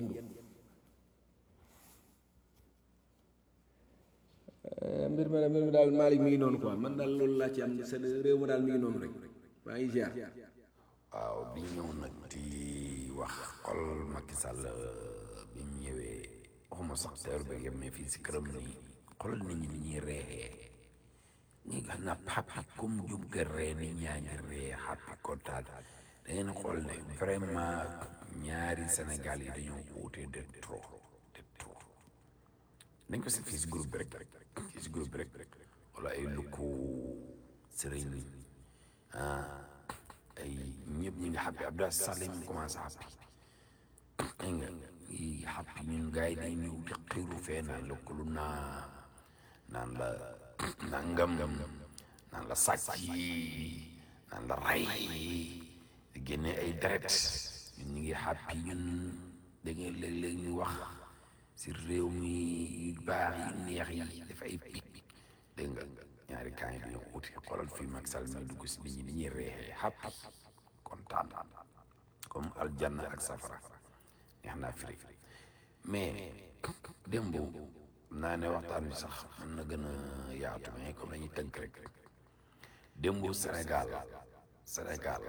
mbir ma mbir mi daal Malick mi ngi noonu quoi man daal loolu laa ci am seen réew ma daal mi ngi noonu rek maa ngi ziar waaw bi ñëw nag di wax xol Macky Sall bi mu ñëwee waxuma sax teeru ba yem mais fii si këram nii xoolal nit ñi ni ñuy reexee ñi nga na papi comme jub ga ree ni ñaa ngi ree xappi kontaan da ngeen xool ne vraiment ñaari Sénégal yi dañoo wuute de trop de trop nañ ko si fii si groupe bi rek fii si groupe bi rek wala ay lukku sëriñ ah ay ñëpp ñi nga xappi Abdou Sall ñu commencé xappi ay nga yi xappi ñun gars yi day ñëw di xiiru fee naan lëkkalu naa naan la nangam naan la sàcc yi naan la ray di génne ay deret ñun ñu ngi xappi ñun da ngeen léeg-léeg ñu wax si réew mi yu baax yi neex yi daf ay picc dégg nga ñaari kaa yi dañoo uti xoolal fii Macky Sall mi dugg si nit ñi ni ñuy reexee xappi kontaan comme aljanna ak safara neex naa firi mais démb naa ne waxtaan wi sax mën na gën a yaatu mais comme dañuy tënk rek démb Sénégal Sénégal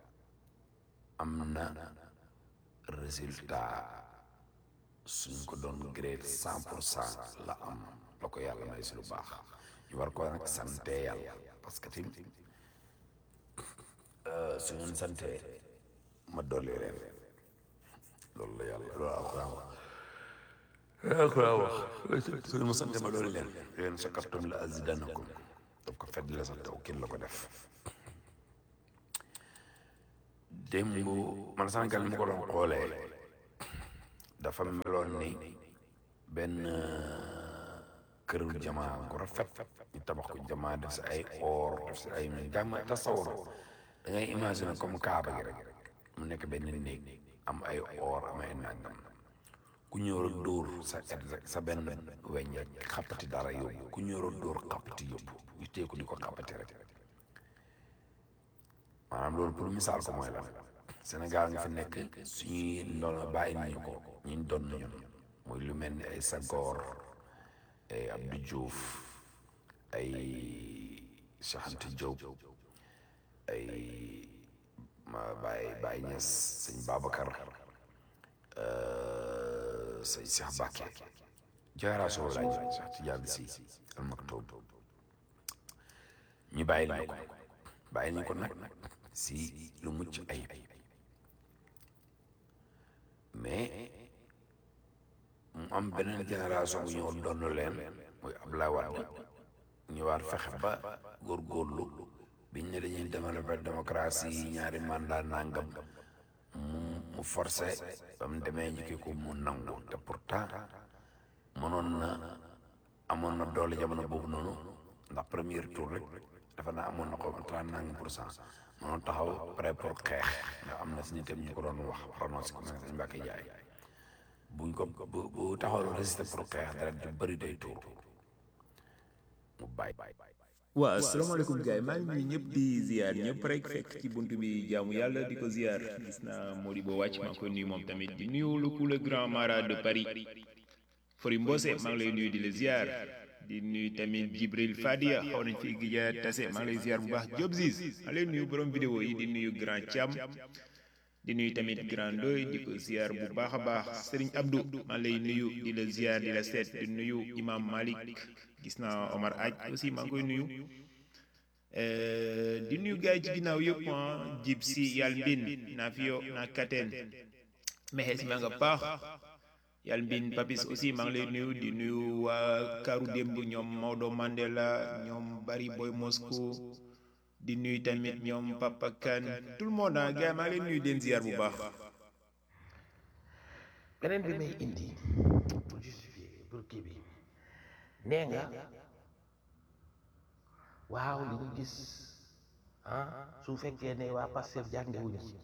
am na résultat suñ ko doon grade cent pour cent la am la ko yàlla may si lu baax ñu war ko nag sante yàlla parce que tim su ngeen sante ma dolli leen loolu la yàlla loolu alxuraan wax alxuraan wax su ngeen ma sante ma dolli leen leen shakartum la azidannakum daf ko fedd la sax taw kin la ko def démb man Sénégal mu ko doon xoolee dafa meloon ni benn këru jamaa gu rafet ñu tabax ko jamaa def si ay or def si ay jàmm tasawur da ngay imaginer comme kaaba gi rek mu nekk benn néeg am ay or am ay nangam ku ñëw rek dóor sa sa benn weñ rek xappati dara yóbbu ku ñëw rek dóor xappati yóbbu ñu teeku di ko xappati rek maanaam loolu pour misaal ko mooy lan Sénégal nga fi nekk suñuy ndono bàyyi nañu ko ñu doon nañu muy lu mel ni ay Senghor ay Abdou Diouf ay Cheikh Anta Diop ay ma Baye Baye Niass sëñ Babacar sëñ Cheikh Bakke génération laay jël Cheikh Tidiane Sy Al Maktoum ñu bàyyi nañu ko bàyyi nañu ko nag si lu mucc ayib mais mu am beneen génération bu ñëw doon leen muy Abdoulaye Wade ñëwaat fexe ba góorgóorlu biñ ne dañuy développer démocratie ñaari mandat nangam mu mu forcé ba mu demee njëkki ko mu nangu te pourtant mënoon na amoon na doole jamono boobu noonu ndax premier tour rek dafa naa amoon na ko trente nangam pour cent mënoon taxaw prêt pour xeex ndax am na si nitam ñu ko doon wax prononcé ko mel ne Mbacke Ndiaye buñ ko bu bu taxaw résister pour xeex dara du bëri day tuur mu bàyyi. waaw asalaamaaleykum gars yi maa ngi nuyu ñëpp di ziar ñëpp rek fekk ci buntu bi jaamu yàlla di ko ziar gis naa Modibo wàcc maa ngi koy nuyu moom tamit di nuyu le coup le grand mara de Paris Fori Mbose maa ngi lay nuyu di la ziar di nuyu tamit Jibril Fadia xaw nañ fi gija tase maa ngi lay ziar bu baax Diop Ziz maa ngi lay nuyu borom vidéo yi di nuyu grand Thiam di nuyu tamit grand Doy di ko ziar bu baax a baax Serigne Abdou maa ngi lay nuyu di la ziar di la seet di nuyu Imam Malik gis naa Omar Aj aussi maa ngi koy nuyu di nuyu gars yi ci ginnaaw yëpp ah jib si yàlla mbin naa fiyo naa kateen mexees maa nga paax yàlla mbin papis aussi maa ngi lay nuyu di nuyu waa karu démb ñoom Maodo Mandela ñoom Bari Boy Moscou di nuyu tamit ñoom Papa Kane tout le monde ah gars yi maa ngi lay nuyu den ziar bu baax beneen bi may indi pour justifier pour kii bi nee nga waaw li ñu gis ah su fekkee ne waa Pastef jàngewuñu ci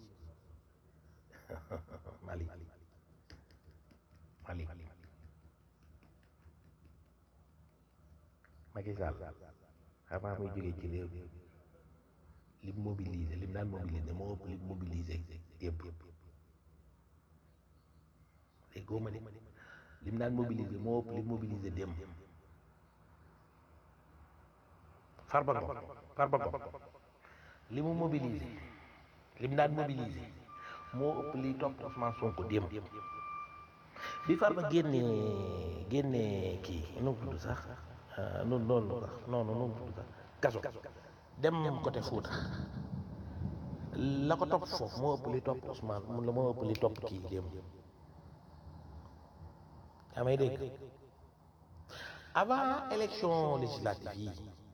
Mali Mali Macky Sall avant muy jógee ci réew mi lim mobilisé lim daan mobilisé moo ëpp lim mobilisé yëpp léegi góoma ne lim daan mobilisé moo ëpp lim mobilisé démb Farba Ngom Farba Ngom li mu mobilisé lim daan mobilisé moo ëpp liy topp Ousmane Sonko démb bi Farba génnee génnee kii nu mu tudd sax noonu noonu sax non non nu mu tudd sax kaso dem côté Fouta la ko topp foofu moo ëpp li topp Ousmane mun la moo ëpp li topp kii démb yaa may dégg avant élection législative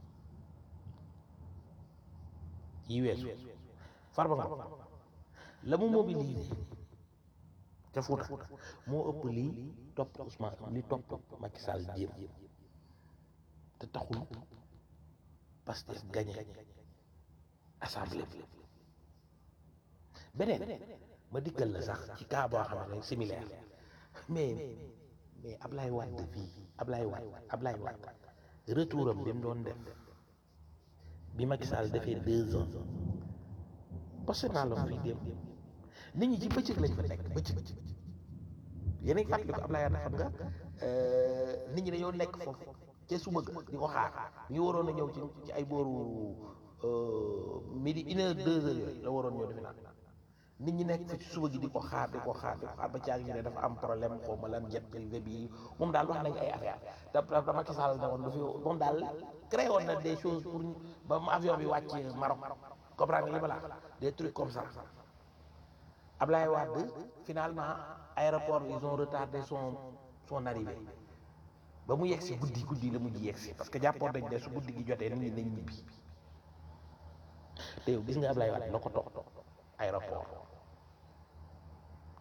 yi yi weesu Farba Ngom la mu mobilisé ca Fouta moo ëpp li topp Ousmane li topp Macky Sall jéem te taxul Pastef gagné assemblée bi beneen ma dikkal la sax ci cas boo xam ne similaire mais mais Ablaye Wade fii Ablaye Wade Ablaye Wade retour am bi mu doon def bi Macky Sall defee deux ans posté naa la fii dem nit ñi ci bëccëg lañ fa nekk bëccëg yéen a ngi fàttali ko Ablaye Wade xam nga nit ñi dañoo nekk foofu ca suba ga di ko xaar ñu waroon a ñëw ci ci ay booru midi une heure deux heures yooyu la waroon ñëw defe naa nit ñi nekk fi ci suba gi di ko xaar di ko xaar di ko xaar ba caag ñu ne dafa am problème xaw ma lan jet privé bi moom daal wax nañ ay affaire da da Macky Sall ne woon du fi moom daal créé woon na des choses pour ba mu avion bi wàcc Maroc comprendre nga li ma la des trucs comme ça Ablaye Wade finalement aéroport ils ont retardé son son arrivée ba mu yegsi guddi guddi la mujj yegsi parce que jàppoon nañ ne su guddi gi jotee nit ñi nañ ñibbi te yow gis nga Ablaye Wade la ko toog aéroport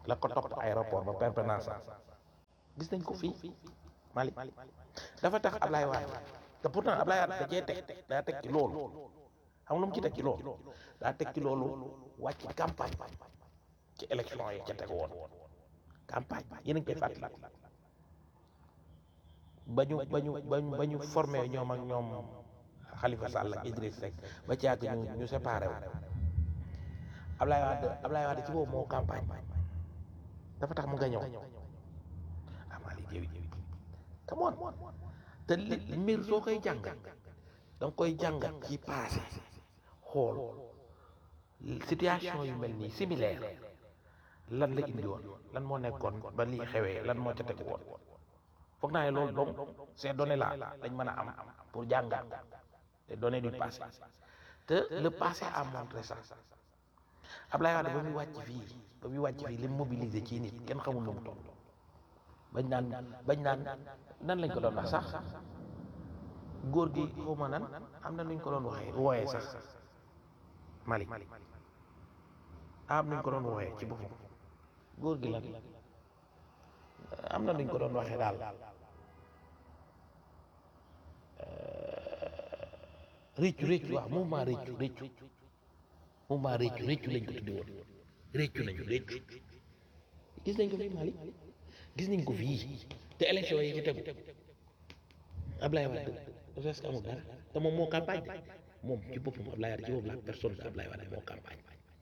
la ko topp aéroport ba permanence gis nañ ko fii Mali dafa tax Ablaye Wade te pourtant Ablaye Wade da cee teg daa teg ci loolu xam nga lu mu ci teg ci loolu daa teg ci loolu wàcc campagne ci élection yi ca teg woon campagne yéen a ngi koy fàttali ba ñu ba ñu ba ñu ba ñu formé ñoom ak ñoom Khalifa Sall ak Idriss Seck ba ci yàgg ñu ñu séparé wu Ablaye Wade Ablaye Wade ci boobu moo campagne dafa tax mu nga ñëw amaali jëwi come on te li mbir soo koy jàngat da nga koy jàngat ci passé xool situation yu mel nii similaire lan la indi woon lan moo nekkoon ba lii xewee lan moo ca tegu woon foog naa ne loolu donc ces données là dañ mën a am pour jàngat les données du passé te le passé a montré ça Ablaye Wade ba muy wàcc fii ba muy wàcc fii li mu mobilisé ci nit kenn xamul nu mu toll bañ naan bañ naan nan lañ ko doon wax sax góor gi xaw ma nan am na nuñ ko doon waxee wooyee sax Mali am nuñ ko doon wooyee ci boppam góor gi lan am na nuñ ko doon waxee daal réccu réccu waaw mouvement réccu réccu mouvement réccu réccu lañ ko tudde woon réccu nañu réccu gis nañ ko fii Mali gis nañ ko fii te élection yi ci tegu Ablaye Wade presque amul dara te moom moo campagne moom ci boppam Ablaye Wade ci boppam la personne de Ablaye Wade moo campagne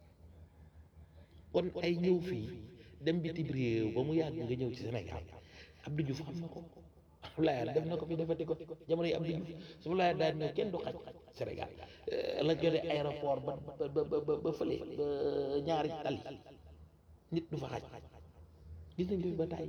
kon ay ñëw fii dem bitim réew ba mu yàgg nga ñëw ci Sénégal Abdou Diouf xam na ko Ablaye Wade def na ko fi defati ko jamono yi Abdou Diouf su Ablaye daal ñëw kenn du xaj Sénégal la jotee aéroport ba ba ba ba fële ba ñaari tali nit du fa xaj gis nañ ko fi ba tàyyi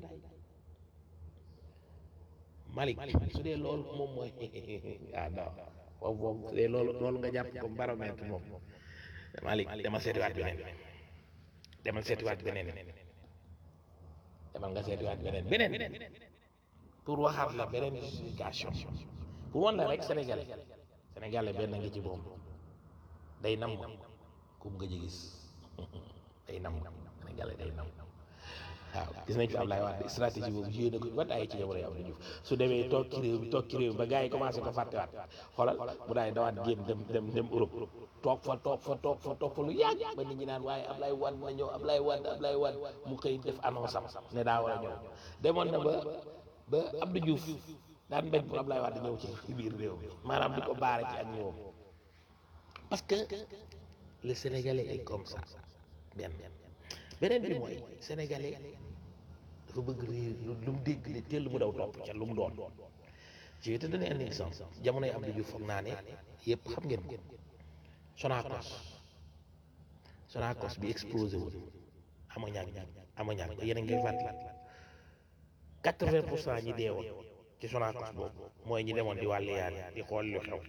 Malick su dee loolu moom mooy ah non foofu foofu su dee loolu loolu nga jàpp comme baromètre moom Malick dama seetiwaat beneen demal seetiwaat beneen demal nga seetiwaat beneen beneen pour waxaat la beneen justification pour wan la rek sénégalais sénégalais benn ngi ci moom day nam ku mu gëj a gis day nam sénégalais day nam waaw gis nañ fi Ablaye Wade stratégie boobu joué na ko ba tàyyi ci jamono yi Abdou Diouf su demee toog ci réew mi toog ci réew mi ba gars yi commencé ko fàttewaat xoolal mu daay dawaat génn dem dem dem Europe toog fa toog fa toog fa toog fa lu yàgg ba nit ñi naan waaye Ablaye Wade na ñëw Ablaye Wade Ablaye Wade mu xëy def annonce am ne daa war a ñëw demoon na ba ba Abdou Diouf daan bañ pour Ablaye Wade ñëw ci biir réew mi maanaam di ko baare ci ak ñoom parce que le Sénégalais est comme ça benn beneen bi mooy Sénégalais dafa bëgg réew lu mu dégg ne teel mu daw topp ca lu mu doon je vais te donner un exemple jamono yi Abdou Diouf foog naa ne yëpp xam ngeen ko Sonacos Sonacos bi explosé woon ammoniac ammoniac ba yéen a ngi koy fàttali quatre-vingt pour cent ñi deewoon ci Sonacos boobu mooy ñi demoon di wàlli yàlla di xool lu xew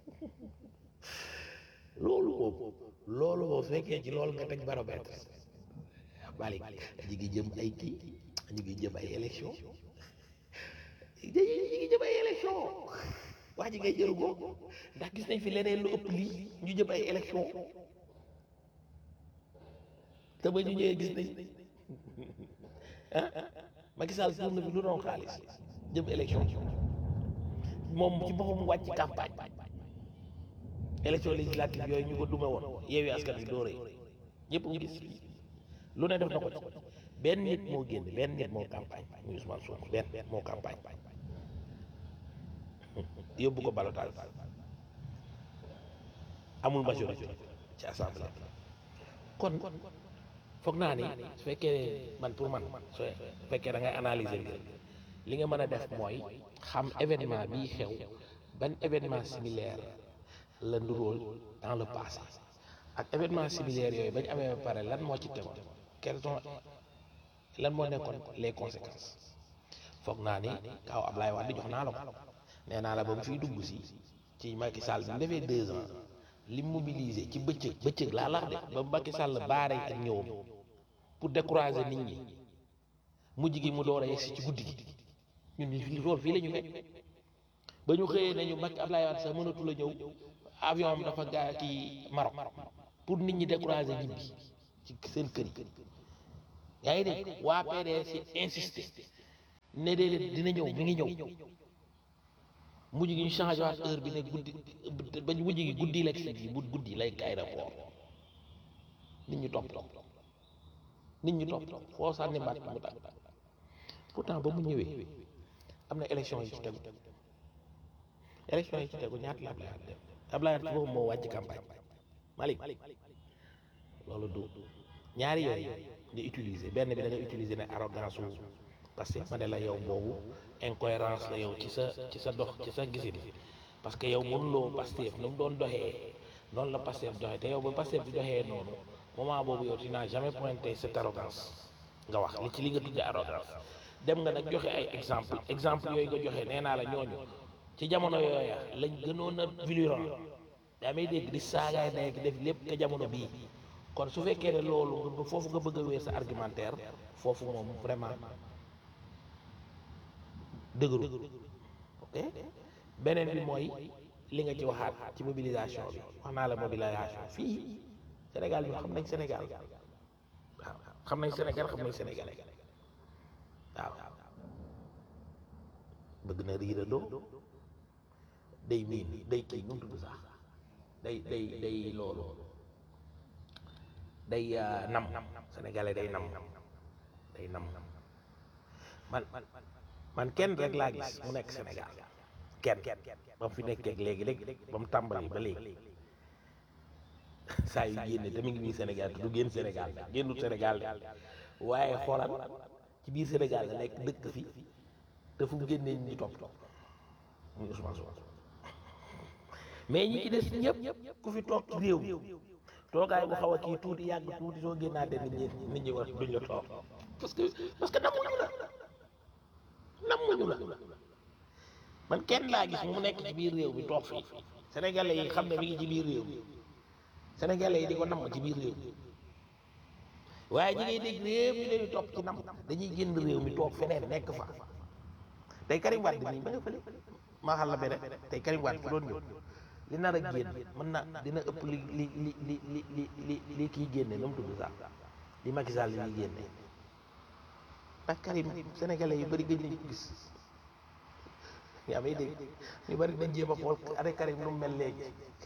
loolu boobu loolu boobu su fekkee ci loolu nga teg baromètre Malick ñu ngi jëm ay kii ñu ngi jëm ay élection ñu ngi jëm ay élection wax ji ngay jëru ko ndax gis nañ fi leneen lu ëpp lii ñu jëm ay élection te ba ñu ñëwee gis nañ ah Macky Sall tur na fi lu doon xaalis jëm élection moom ci boppam wàcc campagne élection législative yooyu ñu ko dume woon yeewi askan wi dooree ñëpp ñu gis lu ne def na ko ci benn nit moo génn benn nit moo campagne muy Ousmane Sonko benn moo campagne yóbbu ko balotage amul majorité ci assemblée kon foog naa ni su fekkee man pour man su fekkee da ngay analyser mbir li nga mën a def mooy xam événement bii xew ban événement similaire la nduróol dans le passé ak événement similaire yooyu bañ amee ba pare lan moo ci tegoon quelles sont lan moo nekkoon les conséquences foog naa ni kaw Ablaye Wade jox naa la ko nee naa la ba mu fiy dugg si ci Macky Sall bi mu defee deux ans li mobilisé ci bëccëg bëccëg laa lax de ba Macky Sall baare ak ñëwam pour décourager nit ñi mujj gi mu door a yegsi ci guddi gi ñun ñu fi loolu fii la ñu fekk ba ñu xëyee nañu Macky Ablaye Wade sax mënatu la ñëw avion am dafa gaa kii Maroc pour nit ñi décourager ñibbi ci seen kër yi yaa ngi dégg waa PDS insisté ne déedéet dina ñëw mi ngi ñëw mujj gi ñu changé waat heure bi ne guddi ba mujj gi guddi la si bu guddi lay aéroport nit ñi topp topp nit ñi topp topp foo sànni mbaat mu tàkk pourtant ba mu ñëwee am na élection yi ci tegu élection yi ci tegu ñaata la Ablaye Wade def Ablaye Wade boobu moo wàcc campagne Malick loolu du ñaari yooyu nga utiliser benn bi da nga utiliser ne arrogance wu parce que ma ne la yow boobu incohérence la yow ci sa ci sa dox ci sa gisin parce que yow mënuloo Pastef nu mu doon doxee noonu la Pastef doxee te yow ba Pastef di doxee noonu moment boobu yow tu n'as jamais pointé cette arrogance nga wax li ci li nga tuddee arrogance dem nga nag joxe ay exemple exemple yooyu nga joxe nee naa la ñooñu ci jamono yooya lañ gënoon a virulent daa may dégg di saagaay nekk def lépp ka jamono bii kon su fekkee ne loolu nga foofu nga bëgg a wéer sa argumentaire foofu moom vraiment dëgëru ok beneen bi mooy li nga ci waxaat ci mobilisation bi wax naa la mobilisation fii Sénégal ñu xam nañ Sénégal waaw xam nañ Sénégal xam nañ Sénégal waaw bëgg na riirandoo day miin day kii nu mu tudd sax day day day loolu day nam sénégalais day nam day nam man man kenn rek laa gis mu nekk Sénégal kenn ba mu fi nekkee léegi léegi ba mu tàmbali ba léegi saa yu génne te mu ngi biir Sénégal te du génn Sénégal génnul Sénégal de waaye xoolal ci biir Sénégal la nekk dëkk fi te fu mu génnee ñu topp topp muy Ousmane Sonko mais ñi ci des ñëpp ku fi toog ci réew mi toogaay bu xaw a kii tuuti yàgg tuuti soo génnaatee nit ñi nit ñi war duñ la toog parce que parce que namuñu la namuñu la man kenn laa gis mu nekk ci biir réew mi toog fii sénégalais yi xam ne mi ngi ci biir réew mi sénégalais yi di ko namm ci biir réew mi waaye ñi ngay dégg réew mi leen di topp ci nam dañuy génn réew mi toog feneen nekk fa tey Karim Wade nii ba nga fële maa xam la beneen tey Karim Wade fu doon ñëw li nar a génn mën na dina ëpp li li li li li li li li kii génne nu mu tudd sax li Macky Sall li génne ndax Karim sénégalais yu bëri gëj nañ ko gis yaa may dégg ñu bëri nañ jéem a xool avec Karim nu mu mel léegi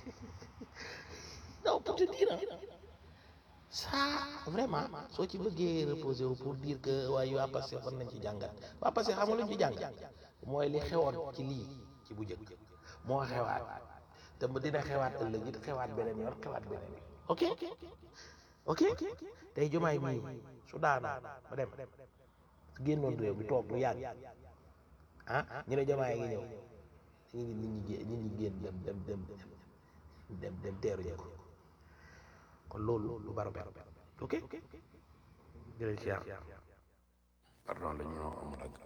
non pour te dire ça vraiment soo ci bëggee reposer wu pour dire que waaye waa Pastef war nañ ci jàngat waa Pastef xam nga lu ñu ci jàngat mooy li xewoon ci lii ci bu njëkk moo xewaat te mu dina xewaat ëllëg it xewaat beneen yoon xewaat beneen yoon ok ok tey jomaay mii su daanoo ba dem su génnoon réew mi toog lu yàgg ah ñu ne jomaay ngi ñëw ñu ngi nit ñi gé- nit ñi génn dem dem dem dem dem teeru ñu ko kon loolu lu baro baro ok jërëjëf siyaar pardon dañu noo amul ak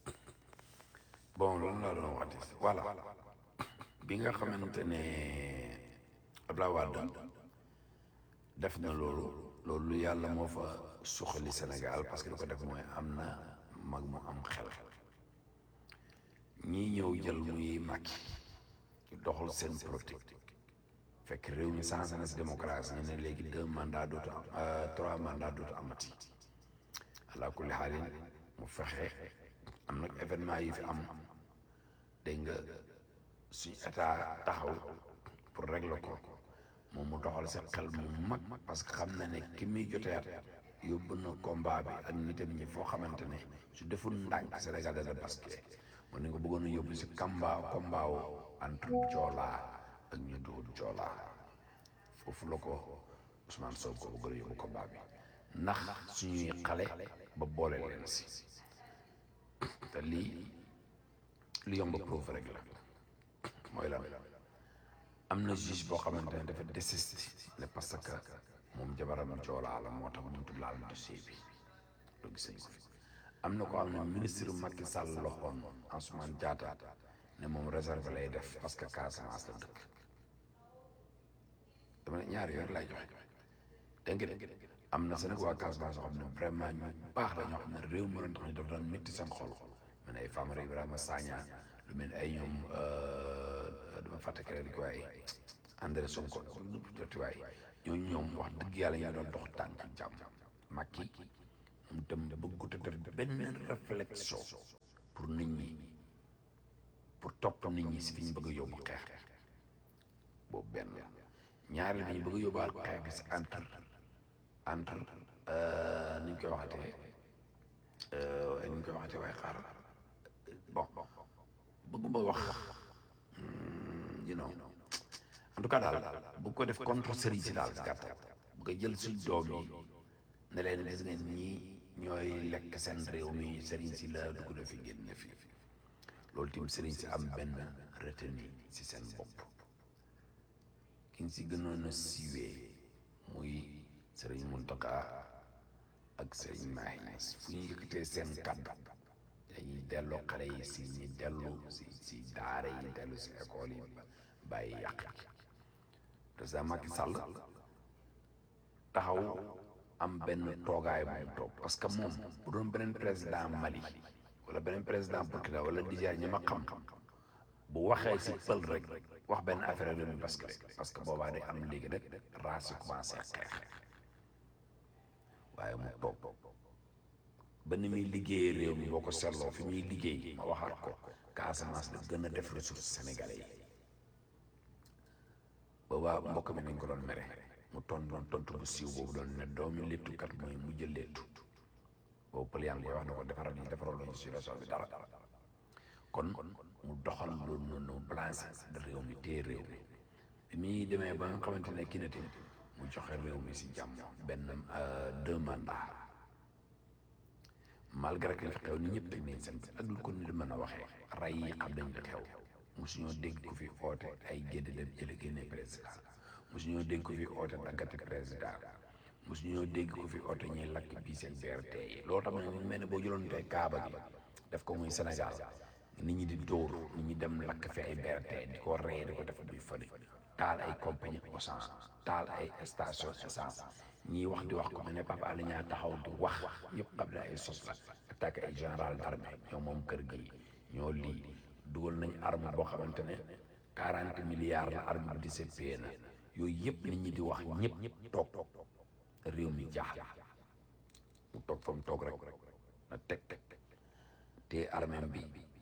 bon loolu laa doon waxati voilà bi nga xamante ne Abdoulaye Wade def na loolu loolu yàlla moo fa suqali Sénégal parce que li ko def mooy am na mag mu am xel ñii ñëw jël muy Macky doxal seen politique fekk réew mi changé na si démocratie ñu ne léegi deux mandats dootu am trois mandats dootu amati ala kulli xaalin mu fexe am nag événement yi fi am dégg nga suñ état taxaw pour régler ko moom mu doxal sa xel mu mag parce que xam na ne ki muy joteet yóbbu na combat bi ak nitam ñi foo xamante ne su deful ndànk Sénégal dana basculé mu ne nga bëggoon a yóbbu si kamba combat wu entre Joola ak ñu dugul Joola foofu la ko Ousmane Sonko bëggoon a yóbbu combat bi ndax suñuy xale ba boole leen si te lii lu yomb preuve rek la mooy lan am na juge boo xamante ne dafa désisté ne parce que moom jabaram joolaa la moo tax mënut laal dossier bi loolu gis nañ ko fi am na ko xam ne ministre Macky Sall loxoon Ansoumane Diatta ne moom réserve lay def parce que Casamance la dëkk dama ne ñaari yoon lay joxe dégg nga de am na Sénégal waa Casamance yoo xam ne vraiment ñu baax la ñoo xam ne réew mi doon tax ñu daf doon métti seen xol mu ne ay Famara Ibrahima Sagna lu mel ni ay ñoom dama fàtte keneen di ko waaye André Sonko joti waay ñooñu ñoom wax dëgg yàlla ñu doon dox tànk jàmm Macky mu tam bëggut a def benn réflexion pour nit ñi pour topp nit ñi si fi ñu bëgg a yóbbu xeex boobu benn ñaari dañu bëgg a yóbbuwaat xeex bi si entre entre ni ñu koy waxatee ni ñu koy waxatee waaye xaar bon bëgguma wax you know en tout cas daal bu ko def contre sëriñ si daal si gàttal bu ko jël suñ doom yi ne leen gis ngeen ñii ñooy lekk seen réew mi sëriñ si la dugg na fi génn fi loolu tim sëriñ si am benn retenu si seen bopp ki ñu si gënoon a siiwee muy sëriñ Mountakha ak sëriñ Mahi Niass fu ñu yëkkatee seen kàddu dañuy delloo xale yi si ñi dellu si si daara yi dellu si école yi bàyyi yàq président Macky Sall taxaw am benn toogaay bu mu toog parce que moom bu doon beneen président Mali wala beneen président Burkina wala Niger ñi ma xam bu waxee si pël rek wax benn affaire réew mi parce que parce que boobaa day am léegi rek race yi commencé xeex waaye mu toog ba ni muy liggéeyee réew mi boo ko seetloo fi muy liggéey ma waxaat ko Casamance la gën a def ressource sénégalais yi boobaa mbokk mi nañ ko doon mere mu ton doon tontu bu siiw boobu doon ne doomi léttukat mooy mu jël léttu boobu pël yaa ngi koy wax ne ko defaral yi defaral lañu situation bi dara kon mu doxal loolu noonu balancé réew mi téye réew mi bi muy demee ba nga xamante ne kii na tamit mu joxe réew mi si jàmm benn deux mandats malgré que li fi xew ni ñëpp teg nañ seen ak lu ko nit mën a waxee rey yi xam nañ li xew mosuñoo dégg ko fi oote ay gédd dem jële génne président mosuñoo dégg ko fi oote daggate président mosuñoo dégg ko fi oote ñuy lakk bii seen BRT yi loolu tam ne mel ne boo jëloon tey Kaaba gi def ko muy Sénégal nit ñi di dóor nit ñi dem lakk fi ay BRT di ko reye di ko def muy fële taal ay compagnie essence taal ay station essence ñiy wax di wax ko mel ne Papa Alé Niang taxaw di wax yëpp xam ne ay sos la attaqué ay général d'armée ñoo moom kër gi ñoo lii dugal nañ arme boo xamante ne quarante milliards la arme bi di seppee na yooyu yëpp nit ñi di wax ñëpp toog réew mi jaaxle mu toog fa mu toog rek na teg teg te armée bi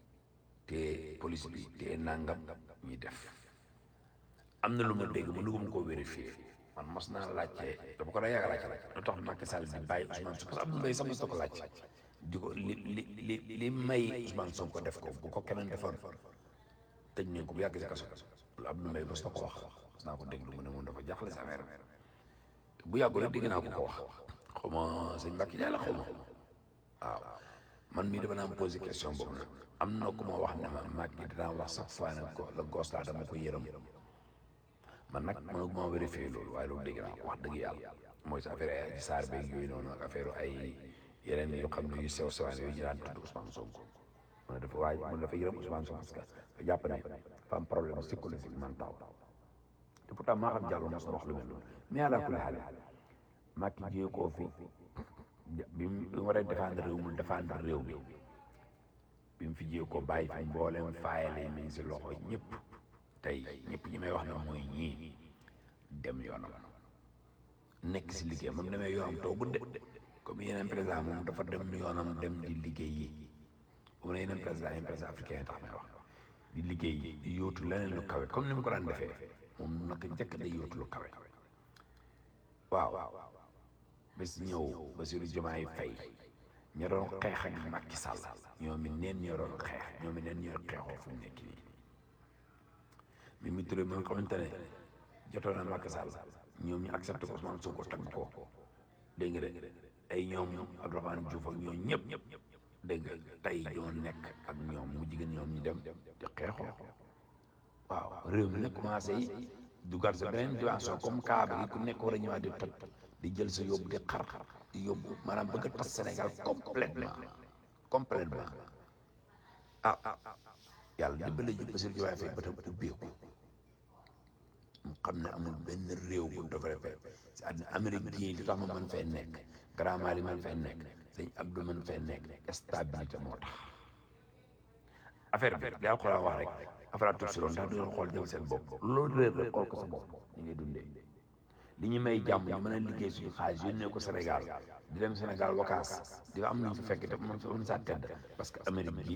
te police bi te nangam ñuy def am na lu ma dégg ma dugum ko vérifier man mos naa laajte dama ko da yàgg laajte lu tax Macky Sall di bàyyi Ousmane Sonko parce que Abdou Mbaye sax mos na ko laaj di ko li li li li may Ousmane Sonko def ko bu ko keneen defoon tëj nañ ko bu yàgg si kaso lu Abdou Mbaye mos na ko wax mos naa ko déglu mu ne moom dafa jaaxle si affaire bi bu yàggul rek dégg naa ko ko wax xaw ma sëñ Mbacke Ndiaye la xaw ma waaw man mii dama naan posé question boobu nag am na ku ma wax ne ma Macky dinaa wax chaque fois ne ko la gos laa dama ko yërëm man nag mënu ma vérifier loolu waaye loolu dégg naa ko wax dëgg yàlla mooy sa affaire ay saar beeg yooyu noonu ak affaire ay yeneen yoo xam ne yu sew sewaan yooyu ñu daan tudd Ousmane Sonko man dafa waaye man dafa yërëm Ousmane Sonko parce que dafa jàpp ne dafa am problème psychologique mental te pourtant maa xam Diallo mos na wax lu mel noonu mais àla kulli xaal Macky jiyee koo fi bi mu waree défendre réew mu défendre réew bi bi mu fi jiyee ko bàyyi fi mbooleem faayale mi ngi si loxo ñëpp tey ñëpp ñi may wax ne mooy ñii dem yoonam nekk si liggéey moom demee yoonam toogul de comme yeneen président moom dafa dem yoonam dem di liggéey yi bu ne yeneen président yeneen président africain yi tax may wax di liggéey yi di yóotu leneen lu kawe comme ni mu ko daan defee moom naka njëkk day yóotu lu kawe waaw bés ñëw Bassirou Diomaye Faye ña doon xeex ak Macky Sall ñoom it neen ñoo doon xeex ñoom it neen ñoo xeexoo fu mu nekk nii Mimi Touré mi nga xamante ne jotoon na Macky Sall ñoom ñu accepté ko Ousmane Sonko tagg ko dégg nga de ay ñoom Abdourahmane Diouf ak ñoom ñëpp dégg nga tey ñoo nekk ak ñoom mu jigéen ñoom ñu dem di xeexoo waaw réew mi nag commencé yi dugal sa beneen dimension comme Kaaba gi ku nekk war a ñëwaat di toj di jël sa yóbbu di xar di yóbbu maanaam bëgg a tas Sénégal complètement complètement ah yàlla dimbale ji Bassirou Diomaye Faye ba tam ubbeeku mu xam ne amul benn réew bu développé si àddina Amérique gii li tax ma mën fay nekk Grand Mali mën fay nekk sëñ Abdou mën fay nekk stabilité moo tax affaire bi daa ko wax rek affaire tur si loolu ndax du ngeen xool jëm seen bopp loolu réer rek xool ko sa bopp ñu ngay dundee li ñu may jàmm ñu mën a liggéey suñu xaalis yónnee ko Sénégal di dem Sénégal wakaas di fa am nañ fa fekk te man fa mën saa tedd parce que Amérique gi